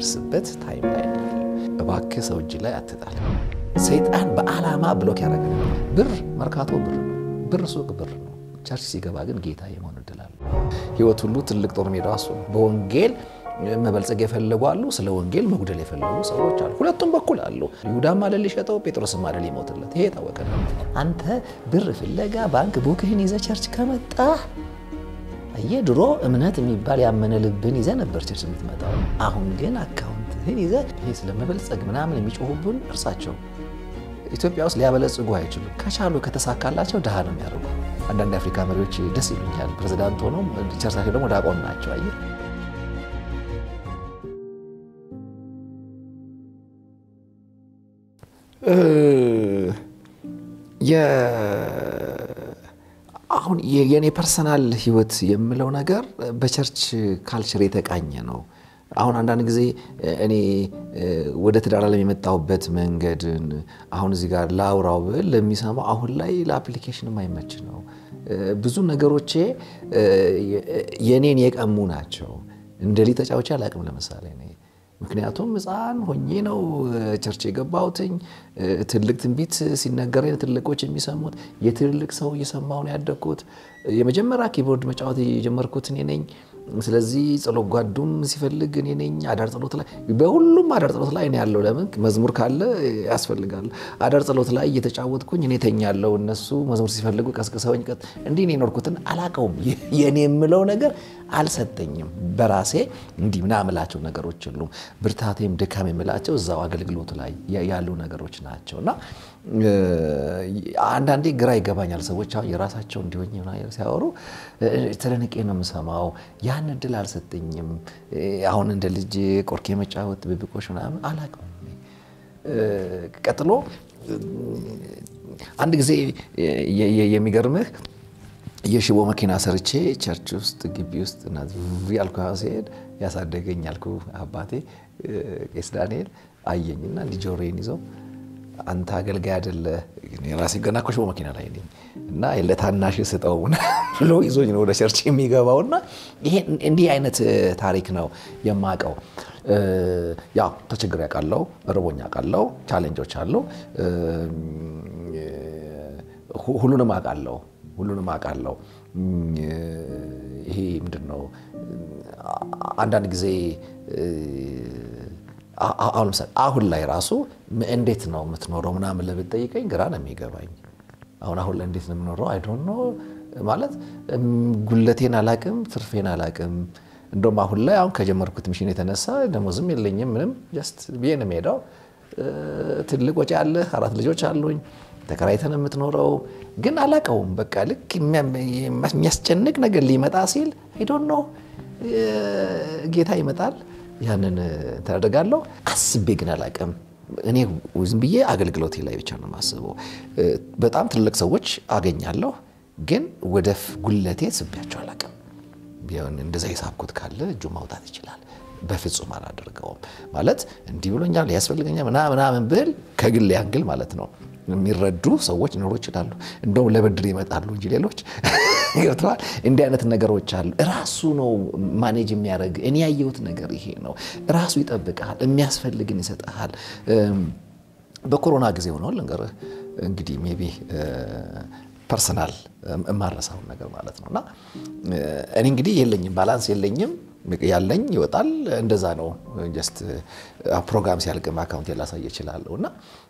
የምንደርስበት ታይም ላይ ነው። እባክህ ሰው እጅ ላይ አትጣል። ሰይጣን በዓላማ ብሎክ ያደረገ ብር መርካቶ ብር ነው፣ ብር ሱቅ ብር ነው። ቸርች ሲገባ ግን ጌታ የመሆን እድል አለ። ህይወት ሁሉ ትልቅ ጦር ሜዳ እሱ ነው። በወንጌል መበልጸግ የፈለጉ አሉ፣ ስለ ወንጌል መጉደል የፈለጉ ሰዎች አሉ። ሁለቱም በኩል አሉ። ይሁዳም አይደል ሊሸጠው፣ ጴጥሮስም አይደል ሊሞትለት። ይሄ የታወቀ ነው። አንተ ብር ፍለጋ ባንክ ቡክህን ይዘህ ቸርች ከመጣህ አየህ፣ ድሮ እምነት የሚባል ያመነ ልብን ይዘህ ነበር ቸርች የምትመጣው። አሁን ግን አካውንትህን ይዘህ ይሄ ስለመበልጸግ ምናምን የሚጮሁብን እርሳቸው ኢትዮጵያ ውስጥ ሊያበለጽጉ አይችሉም። ከቻሉ ከተሳካላቸው ድሃ ነው የሚያደርጉ። አንዳንድ የአፍሪካ መሪዎች ደስ ይሉኛል። ፕሬዚዳንት ሆነው ቸርቻቸው ደግሞ ዲያቆን ናቸው። አየህ አሁን የኔ ፐርሰናል ህይወት የምለው ነገር በቸርች ካልቸር የተቃኘ ነው። አሁን አንዳንድ ጊዜ እኔ ወደ ትዳር ዓለም የመጣሁበት መንገድን አሁን እዚህ ጋር ላውራው ብል ለሚሰማው አሁን ላይ ለአፕሊኬሽን የማይመች ነው። ብዙ ነገሮቼ የኔን የቀሙ ናቸው። እንደ ሊ ተጫውቼ አላቅም። ለምሳሌ እኔ ምክንያቱም ሕፃን ሆኜ ነው ቸርች የገባሁትኝ። ትልቅ ትንቢት ሲነገረኝ ትልቆች የሚሰሙት የትልልቅ ሰው እየሰማሁ ነው ያደግኩት። የመጀመሪያ ኪቦርድ መጫወት የጀመርኩት እኔ ነኝ። ስለዚህ ጸሎት ጓዱም ሲፈልግ እኔ ነኝ። አዳር ጸሎት ላይ በሁሉም አዳር ጸሎት ላይ እኔ ያለው ለምን መዝሙር ካለ ያስፈልጋል። አዳር ጸሎት ላይ እየተጫወትኩኝ እኔ ተኛለሁ። እነሱ መዝሙር ሲፈልጉ ቀስቅሰውኝ ቀጥ እንዲህ እኔ የኖርኩትን አላቀውም። የእኔ የምለው ነገር አልሰጠኝም። በራሴ እንዲህ ምናምን የምላቸው ነገሮች የሉም። ብርታቴም ድካም የምላቸው እዛው አገልግሎት ላይ ያሉ ነገሮች ናቸው እና አንዳንዴ ግራ ይገባኛል። ሰዎች አሁን የራሳቸው እንዲሆኝ ሲያወሩ ተደንቄ ነው የምሰማው። ያን እድል አልሰጠኝም። አሁን እንደ ልጅ ቆርኬ መጫወት ብብቆሽ ምናምን አላውቅም። ቀጥሎ አንድ ጊዜ የሚገርምህ የሽቦ መኪና ሰርቼ ቸርች ውስጥ ግቢ ውስጥ ያልኩ ሲሄድ ያሳደገኝ ያልኩ አባቴ ቄስ ዳንኤል አየኝና እንዲህ ጆሮዬን ይዘው አንተ አገልጋይ አይደለ ራሴ ገና እኮ ሽቦ መኪና ላይ ነኝ እና ለታናሽ ስጠው ብሎ ይዞኝ ነው ወደ ቸርች የሚገባውና ይሄ እንዲህ አይነት ታሪክ ነው የማውቀው። ያው ተቸግሬ አውቃለሁ፣ ርቦኝ አውቃለሁ፣ ቻሌንጆች አሉ። ሁሉንም አውቃለሁ ሁሉንም አውቃለሁ። ይሄ ምንድን ነው አንዳንድ ጊዜ አሁን ለምሳሌ አሁን ላይ ራሱ እንዴት ነው የምትኖረው ምናምን ለብትጠይቀኝ ግራ ነው የሚገባኝ። አሁን አሁን ላይ እንዴት ነው የምኖረው አይ ዶንት ኖ ማለት ጉለቴን አላቅም፣ ትርፌን አላቅም። እንደውም አሁን ላይ አሁን ከጀመርኩት ሚሽን የተነሳ ደሞዝም የለኝም ምንም ጀስት ብዬ ነው የምሄደው። ትልቅ ወጪ አለ፣ አራት ልጆች አሉኝ፣ ተከራይተን የምትኖረው ግን አላቀውም። በቃ ልክ የሚያስጨንቅ ነገር ሊመጣ ሲል አይ ዶንት ኖ ጌታ ይመጣል ያንን ተደርጋለሁ አስቤ ግን አላቅም። እኔ ዝም ብዬ አገልግሎቴ ላይ ብቻ ነው የማስበው። በጣም ትልቅ ሰዎች አገኛለሁ፣ ግን ወደ ጉለቴ ስቤያቸው አላቅም። ቢሆን እንደዛ የሳብኩት ካለ እጁ ማውጣት ይችላል። በፍጹም አላደርገውም። ማለት እንዲህ ብሎኛል ያስፈልገኛል ምናምን ብል ከግል ያንግል ማለት ነው የሚረዱ ሰዎች ሊኖሩ ይችላሉ። እንደውም ለብድር ይመጣሉ እንጂ ሌሎች ገብተዋል። እንዲህ አይነት ነገሮች አሉ። ራሱ ነው ማኔጅ የሚያደርግ። እኔ ያየሁት ነገር ይሄ ነው። ራሱ ይጠብቃል፣ የሚያስፈልግን ይሰጠሃል። በኮሮና ጊዜ ሆነው ልንገርህ እንግዲህ ሜይ ቢ ፐርሰናል የማረሳውን ነገር ማለት ነው እና እኔ እንግዲህ የለኝም፣ ባላንስ የለኝም ያለኝ ይወጣል። እንደዛ ነው። ጀስት ፕሮግራም ሲያልቅም አካውንት ላሳይ እችላለሁ። እና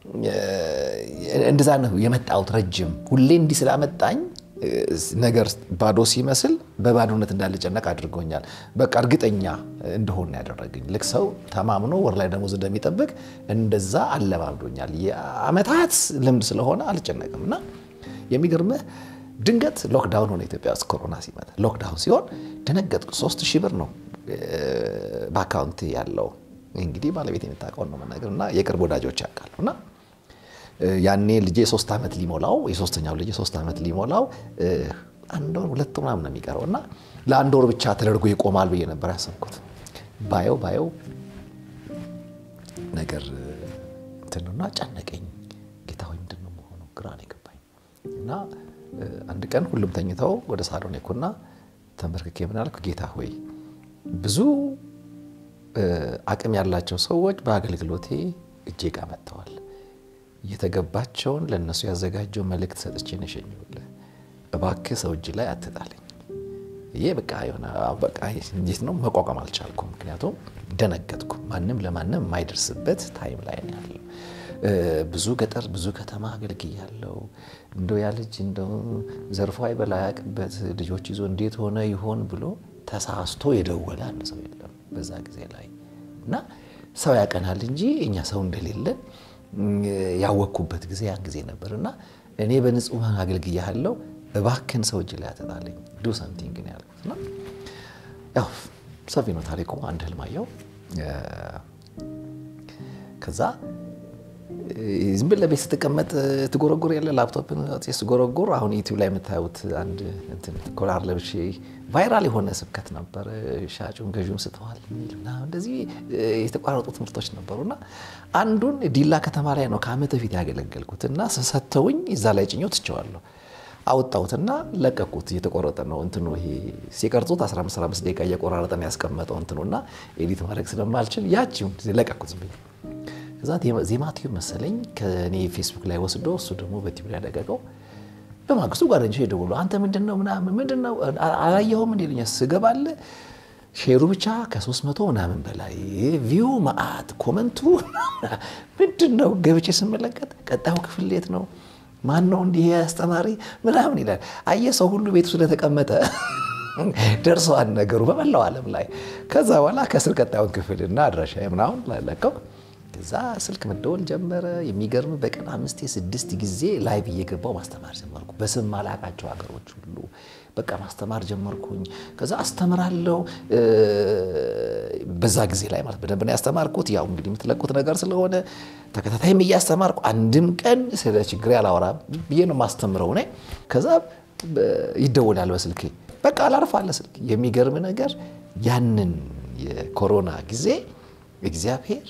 እንደዛ ነው የመጣሁት። ረጅም ሁሌ እንዲህ ስላመጣኝ ነገር ባዶ ሲመስል በባዶነት እንዳልጨነቅ አድርጎኛል። በቃ እርግጠኛ እንደሆን ያደረገኝ ልክ ሰው ተማምኖ ወር ላይ ደሞዝ እንደሚጠብቅ እንደዛ አለማምዶኛል። የአመታት ልምድ ስለሆነ አልጨነቅም እና የሚገርምህ ድንገት ሎክዳውን ሆነ ኢትዮጵያ ውስጥ ኮሮና ሲመጣ ሎክዳውን ሲሆን ደነገጥኩ። ሶስት ሺህ ብር ነው በአካውንት ያለው። እንግዲህ ባለቤት የምታውቀውን ነው መናገር እና የቅርብ ወዳጆች ያውቃሉ እና ያኔ ልጄ ሶስት ዓመት ሊሞላው የሶስተኛው ልጄ ሶስት ዓመት ሊሞላው አንድ ወር ሁለት ምናምን ነው የሚቀረው እና ለአንድ ወር ብቻ ተደርጎ ይቆማል ብዬ ነበር ያሰብኩት። ባየው ባየው ነገር እንትንና ጨነቀኝ። ጌታ ሆይ ምንድን ነው መሆኑ ግራ ነው የገባኝ እና አንድ ቀን ሁሉም ተኝተው ወደ ሳሎን የኩና ተንበርክኬ ምን አልኩ፣ ጌታ ሆይ ብዙ አቅም ያላቸው ሰዎች በአገልግሎቴ እጄ ጋር መጥተዋል። የተገባቸውን ለእነሱ ያዘጋጀው መልእክት ሰጥቼ ነው የሸኘሁልህ። እባክህ ሰው እጅ ላይ አትጣለኝ። ይሄ በቃ የሆነ በቃ እንዴት ነው መቋቋም አልቻልኩም። ምክንያቱም ደነገጥኩ። ማንም ለማንም የማይደርስበት ታይም ላይ ነው ያለው። ብዙ ገጠር ብዙ ከተማ አገልግያለሁ። እንደው ያ ልጅ እንደው ዘርፎ አይበላ ያቅበት ልጆች ይዞ እንዴት ሆነ ይሆን ብሎ ተሳስቶ የደወለ አንድ ሰው የለም በዛ ጊዜ ላይ እና ሰው ያቀናል እንጂ እኛ ሰው እንደሌለን ያወቅኩበት ጊዜ ያን ጊዜ ነበር እና እኔ በንጹህ አገልግያለሁ እባክን ሰው እጅ ላይ አትጣለኝ ዱ ሰምቲንግ ነው ያልኩት። እና ያው ሰፊ ነው ታሪኩ። አንድ ህልም አየሁ። ከዛ ዝም ብለህ ቤት ስትቀመጥ ትጎረጉር ያለ ላፕቶፕን ስጎረጉር አሁን ዩቲዩብ ላይ የምታዩት አንድ እንትን ኮላር ለብሼ ቫይራል የሆነ ስብከት ነበር። ሻጩን ገዥውን ስተዋል እንደዚህ የተቋረጡ ትምህርቶች ነበሩና አንዱን ዲላ ከተማ ላይ ነው ከዓመት በፊት ያገለገልኩት እና ሰተውኝ እዛ ላይ ጭኞ ትቸዋለሁ አወጣሁትና ለቀቁት። እየተቆረጠ ነው እንትኑ ይሄ ሲቀርጹት 15 ደቂቃ እየቆራረጠ ነው ያስቀመጠው እንትኑና ኤዲት ማድረግ ስለማልችል ያቺውን ለቀቁት ዝም ብዬ ከዛ ዜማ ቲዩብ መሰለኝ ከእኔ ፌስቡክ ላይ ወስዶ እሱ ደግሞ በቲዩብ ላይ ያደቀቀው። በማግስቱ ጓደኞቼ ደውሎ አንተ ምንድን ነው ምናምን ምንድን ነው አላየኸውም እንደ ይሉኛል። ስገባለ ሼሩ ብቻ ከሶስት መቶ ምናምን በላይ ቪው መዓት ኮመንቱ ምንድን ነው ገብቼ ስመለከት ቀጣዩ ክፍል የት ነው ማን ነው እንዲህ አስተማሪ ምናምን ይላል። አየህ ሰው ሁሉ ቤቱ ስለተቀመጠ ደርሰዋል ነገሩ በመላው ዓለም ላይ። ከዛ በኋላ ከስር ቀጣዩን ክፍልና አድራሻ ምናምን ለቀው ከዛ ስልክ መደወል ጀመረ። የሚገርም በቀን አምስቴ ስድስት ጊዜ ላይቭ እየገባው ማስተማር ጀመርኩ። በስም ማላቃቸው ሀገሮች ሁሉ በቃ ማስተማር ጀመርኩኝ። ከዛ አስተምራለሁ። በዛ ጊዜ ላይ ማለት በደንብ ነው ያስተማርኩት። ያው እንግዲህ የምትለቁት ነገር ስለሆነ ተከታታይም እያስተማርኩ አንድም ቀን ስለ ችግሬ አላወራም ብዬ ነው ማስተምረው ነ ከዛ ይደወላል በስልክ በቃ አላርፋለ ስልክ። የሚገርም ነገር ያንን የኮሮና ጊዜ እግዚአብሔር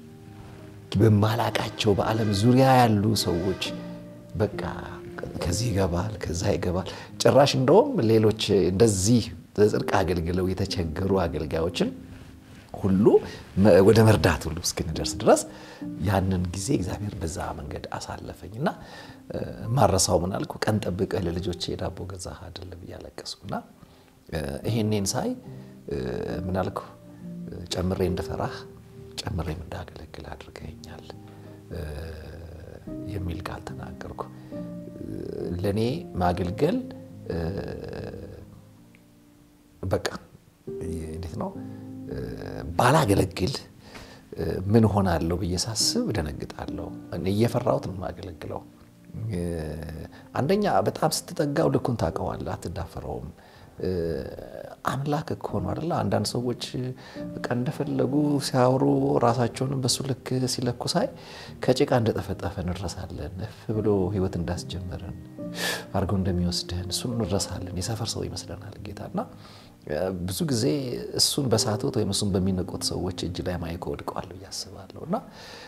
በማላቃቸው በዓለም ዙሪያ ያሉ ሰዎች በቃ ከዚህ ይገባል ከዛ ይገባል። ጭራሽ እንደውም ሌሎች እንደዚህ በጽድቅ አገልግለው የተቸገሩ አገልጋዮችን ሁሉ ወደ መርዳት ሁሉ እስክንደርስ ድረስ ያንን ጊዜ እግዚአብሔር በዛ መንገድ አሳለፈኝ እና ማረሳው ምን አልኩ፣ ቀን ጠብቀህ ለልጆቼ የዳቦ ገዛህ አይደለም እያለቀስኩና ይሄኔን ሳይ ምን አልኩ፣ ጨምሬ እንደፈራህ ጨምሬም እንዳገለግል አድርገኛል የሚል ቃል ተናገርኩ። ለእኔ ማገልገል በቃ እንዴት ነው ባላገለግል ምን ሆናለሁ ብዬ ሳስብ እደነግጣለሁ። እየፈራሁት ነው የማገለግለው። አንደኛ በጣም ስትጠጋው ልኩን ታውቀዋለህ፣ አትዳፈረውም። አምላክ እኮ ነው አይደለ? አንዳንድ ሰዎች በቃ እንደፈለጉ ሲያወሩ ራሳቸውንም በሱ ልክ ሲለኩ ሳይ ከጭቃ እንደጠፈጠፈ እንረሳለን። እፍ ብሎ ሕይወት እንዳስጀመረን አድርገው እንደሚወስደን እሱን እንረሳለን። የሰፈር ሰው ይመስለናል ጌታና ብዙ ጊዜ እሱን በሳቱት ወይም እሱን በሚንቁት ሰዎች እጅ ላይ ማይኮ ወድቀዋል ብዬ አስባለሁ። እና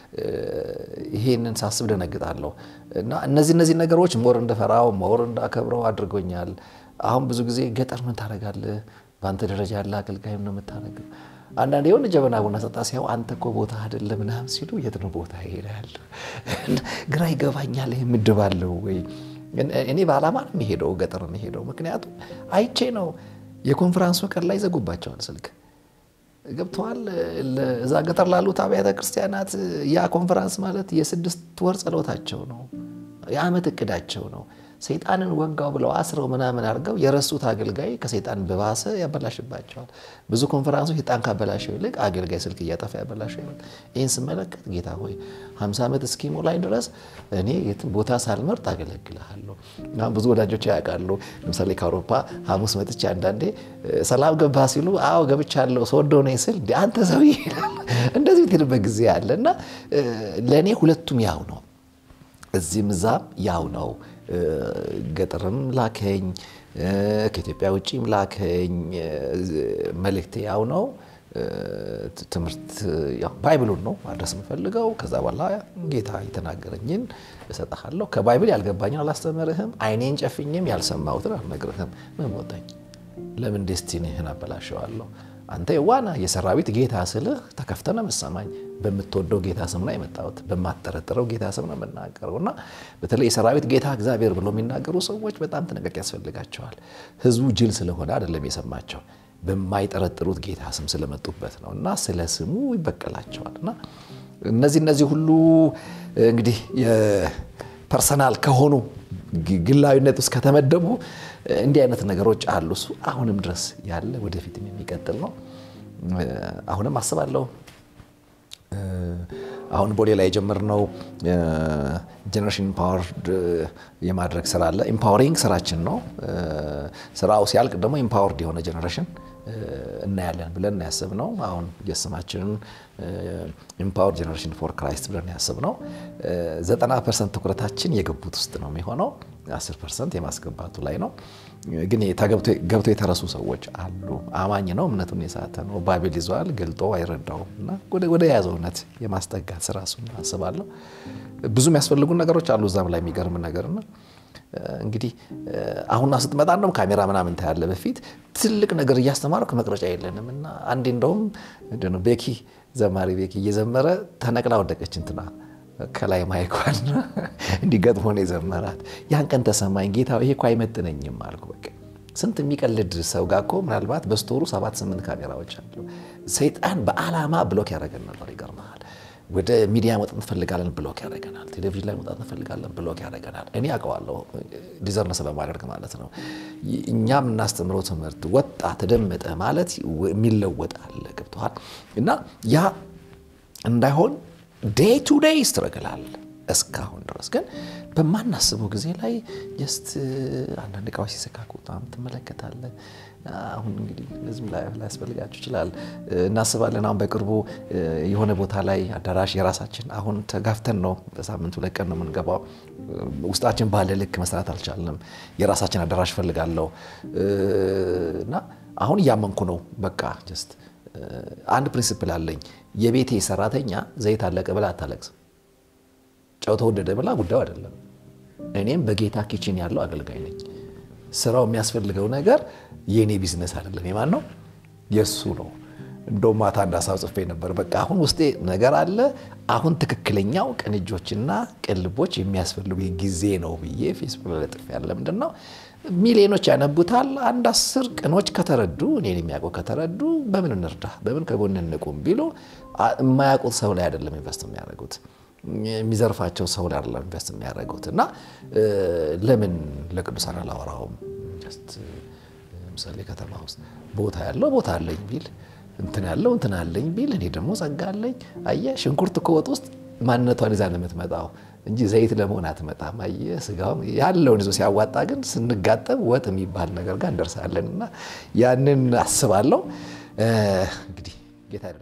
ይሄንን ሳስብ ደነግጣለሁ። እና እነዚህ እነዚህ ነገሮች ሞር እንደፈራው ሞር እንዳከብረው አድርጎኛል። አሁን ብዙ ጊዜ ገጠር ምን ታደርጋለህ? በአንተ ደረጃ ያለ አገልጋይም ነው የምታደርገው። አንዳንድ የሆነ ጀበና ቡና ጠጣ ሲያው አንተ እኮ ቦታ አይደለ ምናምን ሲሉ የት ነው ቦታ ይሄዳል? ግራ ይገባኛል። ይህ ምድብ አለው ወይ? እኔ በዓላማ ነው የሚሄደው ገጠር የሚሄደው ምክንያቱም አይቼ ነው። የኮንፈራንሱ ቀን ላይ ዘጉባቸዋል ስልክ ገብተዋል። እዛ ገጠር ላሉት አብያተ ክርስቲያናት ያ ኮንፈራንስ ማለት የስድስት ወር ጸሎታቸው ነው፣ የዓመት እቅዳቸው ነው። ሰይጣንን ወጋው ብለው አስረው ምናምን አድርገው የረሱት አገልጋይ ከሰይጣን በባሰ ያበላሽባቸዋል። ብዙ ኮንፈራንሶች ሰይጣን ካበላሸው ይልቅ አገልጋይ ስልክ እያጠፋ ያበላሸው ይሆናል። ይህን ስመለከት ጌታ ሆይ 50 ዓመት እስኪሞላኝ ድረስ እኔ የትም ቦታ ሳልመርጥ አገለግልሃለሁ። ብዙ ወዳጆች ያውቃሉ። ለምሳሌ ከአውሮፓ ሐሙስ መጥቼ አንዳንዴ ሰላም ገባ ሲሉ አዎ ገብቻለሁ ስወዶ ነኝ ስል አንተ ሰውዬ እንደዚህ የምትልበት ጊዜ አለ እና ለእኔ ሁለቱም ያው ነው፣ እዚህም እዛም ያው ነው። ገጠርም ላከኝ ከኢትዮጵያ ውጭም ላከኝ። መልእክቴ ያው ነው። ትምህርት ባይብሉን ነው ማድረስ የምፈልገው። ከዛ በኋላ ጌታ የተናገረኝን እሰጥሃለሁ። ከባይብል ያልገባኝን አላስተምርህም። ዓይኔን ጨፍኝም ያልሰማሁትን አልነግርህም። ምን ወጣኝ? ለምን ዴስቲኒህን አበላሸዋለሁ? አንተ የዋና የሰራዊት ጌታ ስልህ ተከፍተ ነው የምትሰማኝ። በምትወደው ጌታ ስም ነው የመጣሁት። በማጠረጥረው ጌታ ስም ነው የምናገረው እና በተለይ የሰራዊት ጌታ እግዚአብሔር ብሎ የሚናገሩ ሰዎች በጣም ጥንቃቄ ያስፈልጋቸዋል። ህዝቡ ጅል ስለሆነ አይደለም የሰማቸው በማይጠረጥሩት ጌታ ስም ስለመጡበት ነው እና ስለ ስሙ ይበቀላቸዋል እና እነዚህ እነዚህ ሁሉ እንግዲህ የፐርሰናል ከሆኑ ግላዊነት ውስጥ ከተመደቡ እንዲህ አይነት ነገሮች አሉ። እሱ አሁንም ድረስ ያለ ወደፊትም የሚቀጥል ነው። አሁንም አስባለሁ አሁን ቦሌ ላይ የጀመርነው ጀኔሬሽን ኢምፓወርድ የማድረግ ስራ አለ። ኢምፓወሪንግ ስራችን ነው። ስራው ሲያልቅ ደግሞ ኢምፓወርድ የሆነ ጀኔሬሽን እናያለን ብለን ያስብነው አሁን የስማችንን ኢምፓወር ጀኔሬሽን ፎር ክራይስት ብለን ያስብነው ዘጠና ፐርሰንት ትኩረታችን የገቡት ውስጥ ነው የሚሆነው። አስር ፐርሰንት የማስገባቱ ላይ ነው። ግን ገብቶ የተረሱ ሰዎች አሉ። አማኝ ነው፣ እምነቱን የሳተ ነው፣ ባቤል ይዘዋል፣ ገልጦ አይረዳውም እና ወደ ያዘው እውነት የማስጠጋት ስራ እሱን አስባለሁ። ብዙ የሚያስፈልጉ ነገሮች አሉ እዛም ላይ የሚገርም ነገርና እንግዲህ አሁን ስትመጣ እንደውም ካሜራ ምናምን ታያለ። በፊት ትልቅ ነገር እያስተማርኩ መቅረጫ የለንም እና አንዴ እንደውም ቤኪ ዘማሪ ቤኪ እየዘመረ ተነቅላ ወደቀች እንትና ከላይ ማይኳን እንዲገጥሞ ነው የዘመራት። ያን ቀን ተሰማኝ፣ ጌታ ይሄ እኮ አይመጥነኝም አልኩ። በቃ ስንት የሚቀልድ ሰው ጋር እኮ ምናልባት በስቶሩ ሰባት ስምንት ካሜራዎች አሉ። ሰይጣን በዓላማ ብሎክ ያደረገን ነበር። ይገርመሃል። ወደ ሚዲያ መውጣት እንፈልጋለን፣ ብሎክ ያደረገናል። ቴሌቪዥን ላይ መውጣት እንፈልጋለን፣ ብሎክ ያደረገናል። እኔ አውቀዋለሁ፣ ዲዘርነ ስለማደርግ ማለት ነው። እኛ የምናስተምረው ትምህርት ወጣ ተደመጠ ማለት የሚለወጥ አለ። ገብቶሃል? እና ያ እንዳይሆን ዴይ ቱ ዴይ ስትረግላል እስካሁን ድረስ ግን በማናስበው ጊዜ ላይ ጀስት አንዳንድ እቃዎች ሲሰካኩ ትመለከታለህ። አሁን እንግዲህ ህዝብ ላያስፈልጋችሁ ይችላል እናስባለን። አሁን በቅርቡ የሆነ ቦታ ላይ አዳራሽ የራሳችን አሁን ተጋፍተን ነው በሳምንት ሁለት ቀን ነው የምንገባው። ውስጣችን ባለ ልክ መስራት አልቻልንም። የራሳችን አዳራሽ ፈልጋለሁ እና አሁን እያመንኩ ነው። በቃ ጀስት አንድ ፕሪንሲፕል አለኝ። የቤቴ ሰራተኛ ዘይት አለቀ ብላ አታለቅስም። ጨው ተወደደ ብላ ጉዳዩ አይደለም። እኔም በጌታ ኪችን ያለው አገልጋይ ነኝ። ስራው የሚያስፈልገው ነገር የእኔ ቢዝነስ አይደለም። የማን ነው? የእሱ ነው። እንደው ማታ አንድ ሀሳብ ጽፌ ነበር። በቃ አሁን ውስጤ ነገር አለ። አሁን ትክክለኛው ቅንጆችና ቅልቦች የሚያስፈልጉ ጊዜ ነው ብዬ ፌስቡክ ላይ ለጥፌ ያለ ምንድን ነው ሚሊዮኖች ያነቡታል። አንድ አስር ቅኖች ከተረዱ እኔን የሚያውቁ ከተረዱ በምን እንርዳ፣ በምን ከጎን እንቁም ቢሉ የማያውቁት ሰው ላይ አይደለም ኢንቨስት የሚያደርጉት የሚዘርፋቸው ሰው ላይ አይደለም ኢንቨስት የሚያደርጉት እና ለምን ለቅዱሳን አላወራውም? ለምሳሌ ከተማ ውስጥ ቦታ ያለው ቦታ አለኝ ቢል እንትን ያለው እንትን አለኝ ቢል እኔ ደግሞ ጸጋ አለኝ። አየህ ሽንኩርት እኮ ወጥ ውስጥ ማንነቷን ይዛ ነው የምትመጣው እንጂ ዘይት ለመሆን አትመጣም። አየህ ስጋውም ያለውን ይዞ ሲያዋጣ ግን ስንጋጠም ወጥ የሚባል ነገር ጋር እንደርሳለን እና ያንን አስባለሁ። እንግዲህ ጌታ ይረዳናል።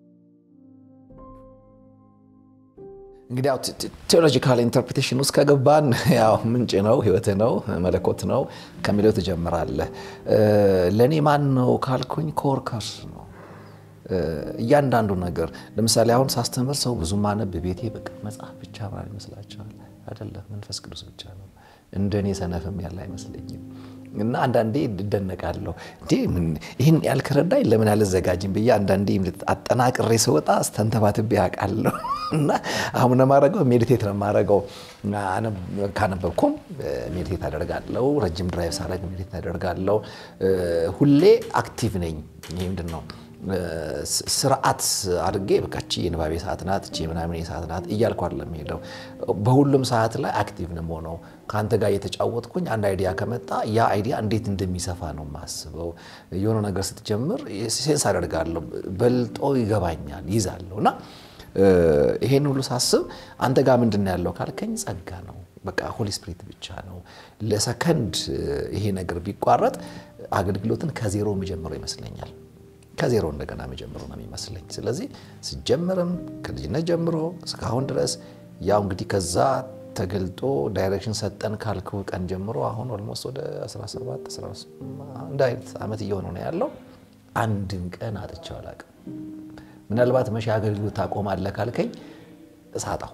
እንግዲህ ያው ቴዎሎጂካል ኢንተርፕሬቴሽን ውስጥ ከገባን ያው ምንጭ ነው፣ ህይወት ነው፣ መለኮት ነው ከሚለው ትጀምራለህ። ለእኔ ማን ነው ካልኩኝ ኮወርከርስ ነው እያንዳንዱ ነገር ለምሳሌ አሁን ሳስተምር ሰው ብዙ ማነብ ቤቴ በቃ መጽሐፍ ብቻ ማለት ይመስላቸዋል። አይደለም፣ መንፈስ ቅዱስ ብቻ ነው። እንደኔ ሰነፍም ያለ አይመስለኝም። እና አንዳንዴ እደነቃለሁ እንዴ ይህን ያልከረዳኝ ለምን አልዘጋጅም ብዬ አንዳንዴ አጠናቅሬ ስወጣ ስተንተባትቤ ያውቃለሁ። እና አሁን ነው የማደርገው፣ ሜዲቴት ነው የማደርገው። ካነበብኩም ሜዲቴት አደርጋለሁ። ረጅም ድራይቭ ሳደርግ ሜዲቴት አደርጋለሁ። ሁሌ አክቲቭ ነኝ። ይህ ምንድን ነው ስርዓት አድርጌ በቃ እቺ የንባቤ ሰዓት ናት፣ እቺ ምናምን ሰዓት ናት እያልኩ አይደለም ሄደው። በሁሉም ሰዓት ላይ አክቲቭ ነው የምሆነው። ከአንተ ጋር እየተጫወትኩኝ አንድ አይዲያ ከመጣ ያ አይዲያ እንዴት እንደሚሰፋ ነው የማስበው። የሆነ ነገር ስትጀምር ሴንስ አደርጋለሁ፣ በልጦ ይገባኛል፣ ይዛለሁ እና ይሄን ሁሉ ሳስብ አንተ ጋር ምንድን ነው ያለው ካልከኝ ጸጋ ነው። በቃ ሆሊ ስፒሪት ብቻ ነው። ለሰከንድ ይሄ ነገር ቢቋረጥ አገልግሎትን ከዜሮ የሚጀምረው ይመስለኛል ከዜሮ እንደገና መጀመሩ ነው የሚመስለኝ። ስለዚህ ስጀምርም ከልጅነት ጀምሮ እስካሁን ድረስ ያው እንግዲህ ከዛ ተገልጦ ዳይሬክሽን ሰጠን ካልኩ ቀን ጀምሮ አሁን ኦልሞስት ወደ 17 እንደ አይነት ዓመት እየሆነ ነው ያለው። አንድም ቀን አጥቼው አላውቅም። ምናልባት መቼ አገልግሎት ታቆማለህ ካልከኝ እሳጣው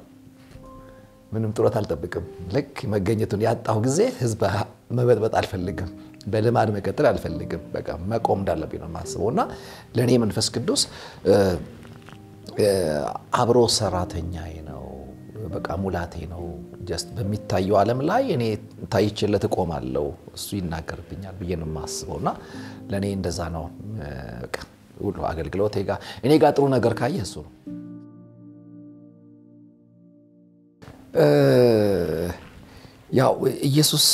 ምንም ጥረት አልጠብቅም። ልክ መገኘቱን ያጣሁ ጊዜ ህዝብ መበጥበጥ አልፈልግም። በልማድ መቀጠል አልፈልግም። በቃ መቆም እንዳለብኝ ነው የማስበው እና ለእኔ መንፈስ ቅዱስ አብሮ ሰራተኛዬ ነው። በቃ ሙላቴ ነው። ጀስት በሚታየው ዓለም ላይ እኔ ታይቼለት እቆማለሁ፣ እሱ ይናገርብኛል ብዬ ነው የማስበው እና ለእኔ እንደዛ ነው። በቃ ሁሉ አገልግሎቴ ጋር እኔ ጋር ጥሩ ነገር ካየ እሱ ነው። ያው ኢየሱስ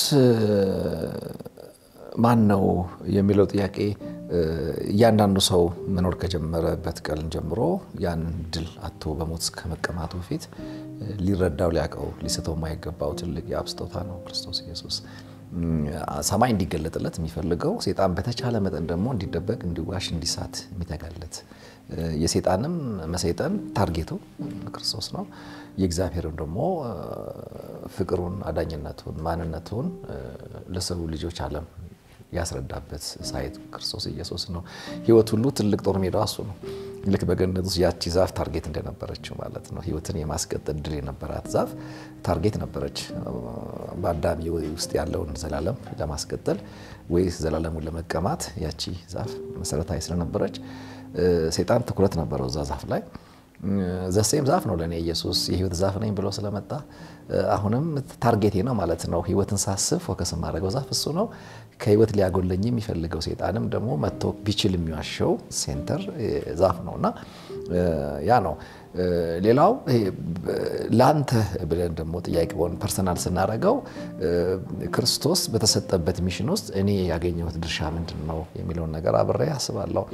ማን ነው የሚለው ጥያቄ እያንዳንዱ ሰው መኖር ከጀመረበት ቀን ጀምሮ ያን ድል አቶ በሞት ከመቀማቱ በፊት ሊረዳው ሊያውቀው ሊስተው የማይገባው ትልቅ የአብ ስጦታ ነው ክርስቶስ ኢየሱስ። ሰማይ እንዲገለጥለት የሚፈልገው ሴጣን በተቻለ መጠን ደግሞ እንዲደበቅ፣ እንዲዋሽ፣ እንዲሳት የሚተጋለት የሴጣንም መሰይጠን ታርጌቱ ክርስቶስ ነው። የእግዚአብሔርን ደግሞ ፍቅሩን፣ አዳኝነቱን፣ ማንነቱን ለሰው ልጆች ዓለም ያስረዳበት ሳይት ክርስቶስ ኢየሱስ ነው። ሕይወት ሁሉ ትልቅ ጦር ሜዳዋ እሱ ነው። ልክ በገነት ውስጥ ያቺ ዛፍ ታርጌት እንደነበረችው ማለት ነው። ሕይወትን የማስቀጠል ድል የነበራት ዛፍ ታርጌት ነበረች። በአዳም ውስጥ ያለውን ዘላለም ለማስቀጠል ወይስ ዘላለሙን ለመቀማት ያቺ ዛፍ መሰረታዊ ስለነበረች ሴጣን ትኩረት ነበረው እዛ ዛፍ ላይ። ዘሴም ዛፍ ነው ለእኔ ኢየሱስ የህይወት ዛፍ ነኝ ብሎ ስለመጣ አሁንም ታርጌቴ ነው ማለት ነው። ህይወትን ሳስብ ፎከስ የማደርገው ዛፍ እሱ ነው። ከህይወት ሊያጎለኝ የሚፈልገው ሴጣንም ደግሞ መጥቶ ቢችል የሚዋሸው ሴንተር ዛፍ ነው እና ያ ነው። ሌላው ለአንተ ብለን ደግሞ ጥያቄውን ፐርሰናል ስናደርገው ክርስቶስ በተሰጠበት ሚሽን ውስጥ እኔ ያገኘሁት ድርሻ ምንድን ነው የሚለውን ነገር አብሬ አስባለሁ።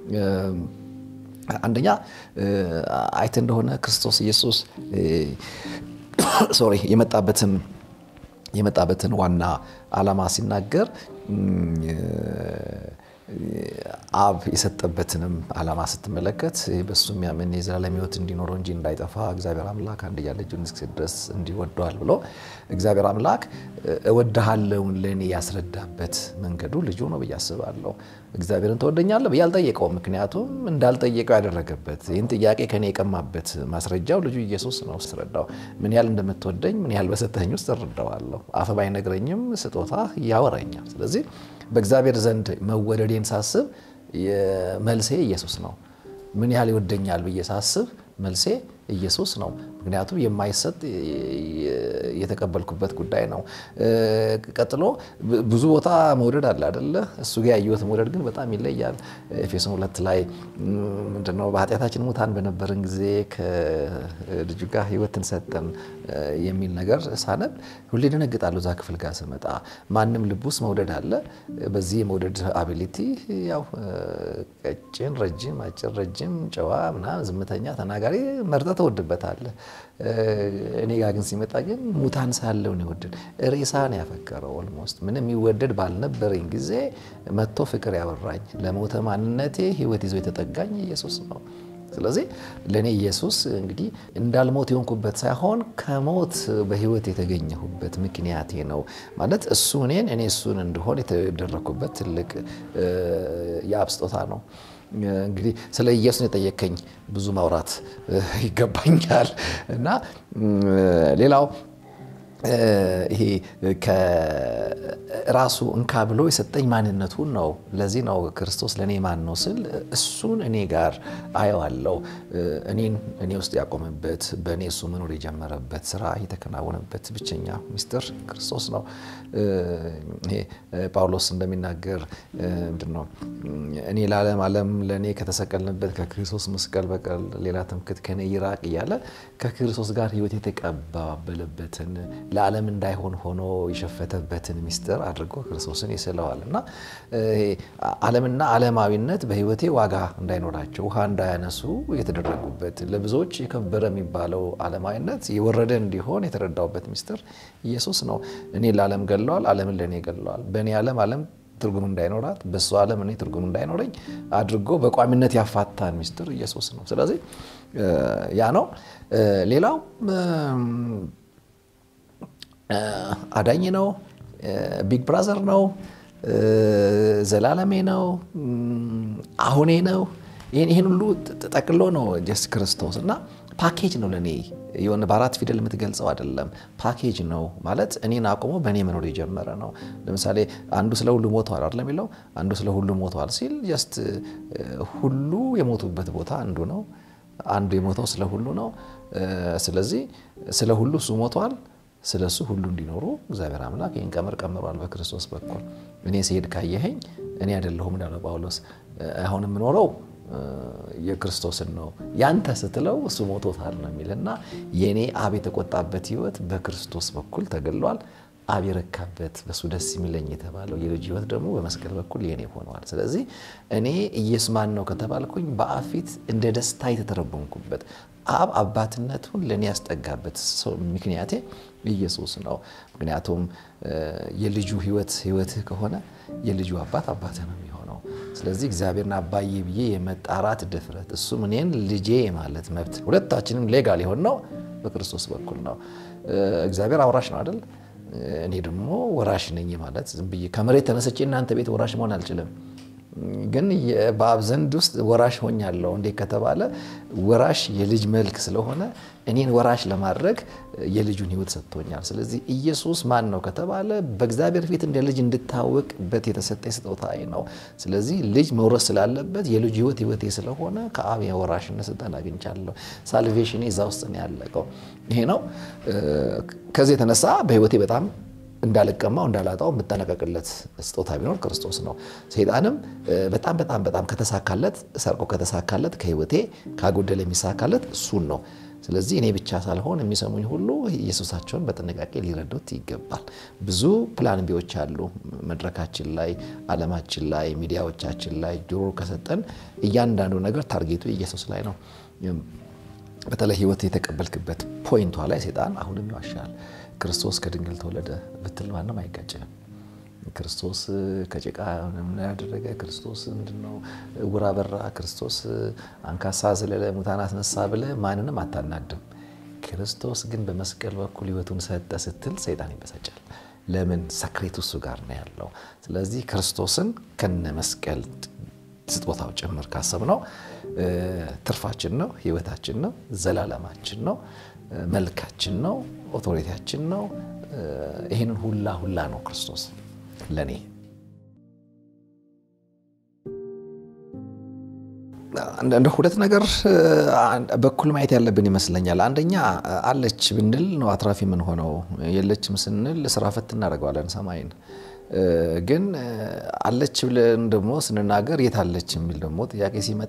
አንደኛ አይተ እንደሆነ ክርስቶስ ኢየሱስ ሶሪ የመጣበትን የመጣበትን ዋና ዓላማ ሲናገር አብ የሰጠበትንም ዓላማ ስትመለከት በሱ የሚያምን የዘላለም ሕይወት እንዲኖረው እንጂ እንዳይጠፋ እግዚአብሔር አምላክ አንድያ ልጁን እስኪሰጥ ድረስ እንዲወደዋል ብሎ እግዚአብሔር አምላክ እወድሃለሁን ለእኔ ያስረዳበት መንገዱ ልጁ ነው ብዬ አስባለሁ። እግዚአብሔርን ትወደኛለህ ብዬ አልጠየቀውም። ምክንያቱም እንዳልጠየቀው ያደረገበት ይህን ጥያቄ ከኔ የቀማበት ማስረጃው ልጁ ኢየሱስ ነው። ስረዳው ምን ያህል እንደምትወደኝ ምን ያህል በሰጠኝ ውስጥ እረዳዋለሁ። አፍ ባይነግረኝም ስጦታ ያወራኛል። ስለዚህ በእግዚአብሔር ዘንድ መወደዴን ሳስብ መልሴ ኢየሱስ ነው። ምን ያህል ይወደኛል ብዬ ሳስብ መልሴ ኢየሱስ ነው። ምክንያቱም የማይሰጥ የተቀበልኩበት ጉዳይ ነው። ቀጥሎ ብዙ ቦታ መውደድ አለ አደለ? እሱ ጋር ያየሁት መውደድ ግን በጣም ይለያል። ኤፌሶን ሁለት ላይ ምንድነው በኃጢአታችን ሙታን በነበርን ጊዜ ከልጁ ጋር ሕይወትን ሰጠን የሚል ነገር ሳነብ ሁሌ ደነግጣለሁ። እዛ ክፍል ጋር ስመጣ ማንም ልብ ውስጥ መውደድ አለ። በዚህ የመውደድ አቢሊቲ ያው ቀጭን፣ ረጅም፣ አጭር፣ ረጅም፣ ጨዋ ምናምን፣ ዝምተኛ፣ ተናጋሪ መርጠ ተወድበታለህ። እኔ ጋር ግን ሲመጣ ግን ሙታን ሳለውን ይወድድ ሬሳን ያፈቀረው ኦልሞስት ምንም የሚወደድ ባልነበረኝ ጊዜ መጥቶ ፍቅር ያወራኝ ለሞተ ማንነቴ ሕይወት ይዞ የተጠጋኝ ኢየሱስ ነው። ስለዚህ ለእኔ ኢየሱስ እንግዲህ እንዳልሞት የሆንኩበት ሳይሆን ከሞት በሕይወት የተገኘሁበት ምክንያቴ ነው ማለት እሱ እኔን እኔ እሱን እንድሆን የተደረግኩበት ትልቅ የአብ ስጦታ ነው። እንግዲህ ስለ ኢየሱስ የጠየከኝ ብዙ ማውራት ይገባኛል እና ሌላው ይሄ ከራሱ እንካ ብሎ የሰጠኝ ማንነቱን ነው። ለዚህ ነው ክርስቶስ ለእኔ ማን ነው ስል እሱን እኔ ጋር አየዋለሁ። እኔን እኔ ውስጥ ያቆመበት በእኔ እሱ መኖር የጀመረበት ስራ የተከናወነበት ብቸኛ ሚስጥር ክርስቶስ ነው። ይሄ ጳውሎስ እንደሚናገር ምንድን ነው እኔ ለዓለም ዓለም ለእኔ ከተሰቀልንበት ከክርስቶስ መስቀል በቀር ሌላ ትምክህት ከኔ ይራቅ እያለ ከክርስቶስ ጋር ሕይወት የተቀባበለበትን ለዓለም እንዳይሆን ሆኖ የሸፈተበትን ሚስጥር አድርጎ ክርስቶስን ይስለዋል እና ዓለምና ዓለማዊነት በሕይወቴ ዋጋ እንዳይኖራቸው ውሃ እንዳያነሱ የተደረጉበት ለብዙዎች የከበረ የሚባለው ዓለማዊነት የወረደ እንዲሆን የተረዳውበት ሚስጥር ኢየሱስ ነው። እኔ ለዓለም ገለዋል፣ ዓለምን ለእኔ ገለዋል። በእኔ ዓለም ዓለም ትርጉም እንዳይኖራት በእሱ ዓለም እኔ ትርጉም እንዳይኖረኝ አድርጎ በቋሚነት ያፋታን ሚስጥር ኢየሱስ ነው። ስለዚህ ያ ነው። ሌላው አዳኝ ነው። ቢግ ብራዘር ነው። ዘላለሜ ነው። አሁኔ ነው። ይህን ሁሉ ጠቅሎ ነው ጀስት ክርስቶስ እና ፓኬጅ ነው ለእኔ የሆነ በአራት ፊደል የምትገልጸው አይደለም። ፓኬጅ ነው ማለት እኔን አቁሞ በእኔ መኖር የጀመረ ነው። ለምሳሌ አንዱ ስለ ሁሉ ሞተዋል አይደለም የሚለው አንዱ ስለ ሁሉ ሞተዋል ሲል ጀስት ሁሉ የሞቱበት ቦታ አንዱ ነው። አንዱ የሞተው ስለ ሁሉ ነው። ስለዚህ ስለ ሁሉ እሱ ሞተዋል። ስለ እሱ ሁሉ እንዲኖሩ እግዚአብሔር አምላክ ይህን ቀመር ቀምሯል በክርስቶስ በኩል። እኔ ስሄድ ካየኸኝ እኔ አይደለሁም እንዳለ ጳውሎስ አሁን የምኖረው የክርስቶስን ነው ያንተ ስትለው እሱ ሞቶታል ነው የሚል እና የእኔ አብ የተቆጣበት ሕይወት በክርስቶስ በኩል ተገሏል። አብ የረካበት በሱ ደስ የሚለኝ የተባለው የልጅ ሕይወት ደግሞ በመስቀል በኩል የኔ ሆነዋል። ስለዚህ እኔ ኢየሱስ ማን ነው ከተባልኩኝ በአብ ፊት እንደ ደስታ የተተረጎምኩበት አብ አባትነቱን ለእኔ ያስጠጋበት ምክንያቴ ኢየሱስ ነው። ምክንያቱም የልጁ ሕይወት ሕይወትህ ከሆነ የልጁ አባት አባትህ ነው የሚሆነው። ስለዚህ እግዚአብሔርን አባዬ ብዬ የመጣራት ድፍረት እሱም እኔን ልጄ ማለት መብት ሁለታችንም ሌጋል የሆን ነው በክርስቶስ በኩል ነው። እግዚአብሔር አውራሽ ነው አይደል? እኔ ደግሞ ወራሽ ነኝ ማለት ዝም ብዬ ከመሬት ተነስቼ እናንተ ቤት ወራሽ መሆን አልችልም። ግን በአብ ዘንድ ውስጥ ወራሽ ሆኛለሁ። እንዴት ከተባለ ወራሽ የልጅ መልክ ስለሆነ እኔን ወራሽ ለማድረግ የልጁን ሕይወት ሰጥቶኛል። ስለዚህ ኢየሱስ ማን ነው ከተባለ በእግዚአብሔር ፊት እንደ ልጅ እንድታወቅበት የተሰጠ ስጦታዬ ነው። ስለዚህ ልጅ መውረስ ስላለበት የልጁ ሕይወት ሕይወቴ ስለሆነ ከአብ የወራሽነት ስልጣን አግኝቻለሁ። ሳልቬሽኔ እዛ ውስጥ ነው ያለቀው። ይሄ ነው። ከዚህ የተነሳ በሕይወቴ በጣም እንዳልቀማው እንዳላጣው የምጠነቀቅለት ስጦታ ቢኖር ክርስቶስ ነው። ሰይጣንም በጣም በጣም በጣም ከተሳካለት ሰርቆ ከተሳካለት ከህይወቴ ካጎደለ የሚሳካለት እሱን ነው። ስለዚህ እኔ ብቻ ሳልሆን የሚሰሙኝ ሁሉ ኢየሱሳቸውን በጥንቃቄ ሊረዱት ይገባል። ብዙ ፕላን ቢዎች አሉ መድረካችን ላይ፣ ዓለማችን ላይ፣ ሚዲያዎቻችን ላይ ጆሮ ከሰጠን እያንዳንዱ ነገር ታርጌቱ ኢየሱስ ላይ ነው። በተለይ ህይወት የተቀበልክበት ፖይንቷ ላይ ሰይጣን አሁንም ይዋሻል። ክርስቶስ ከድንግል ተወለደ ብትል ማንም አይጋጭም። ክርስቶስ ከጭቃ ምን ያደረገ? ክርስቶስ ምንድነው ዕውር አበራ? ክርስቶስ አንካሳ ዘለለ፣ ሙታን አስነሳ ብለህ ማንንም አታናድም። ክርስቶስ ግን በመስቀል በኩል ህይወቱን ሰጠ ስትል ሰይጣን ይበሳጫል። ለምን? ሰክሬቱ እሱ ጋር ነው ያለው። ስለዚህ ክርስቶስን ከነ መስቀል ስጦታው ጭምር ካሰብነው ትርፋችን ነው፣ ህይወታችን ነው፣ ዘላለማችን ነው፣ መልካችን ነው፣ ኦቶሪቲያችን ነው። ይህንን ሁላ ሁላ ነው ክርስቶስ ለእኔ። እንደ ሁለት ነገር በኩል ማየት ያለብን ይመስለኛል። አንደኛ አለች ብንል ነው አትራፊ የምንሆነው፣ የለችም ስንል ስራ ፈት እናደርገዋለን ሰማይን ግን አለች ብለን ደግሞ ስንናገር የት አለች የሚል ደግሞ ጥያቄ ሲመጣ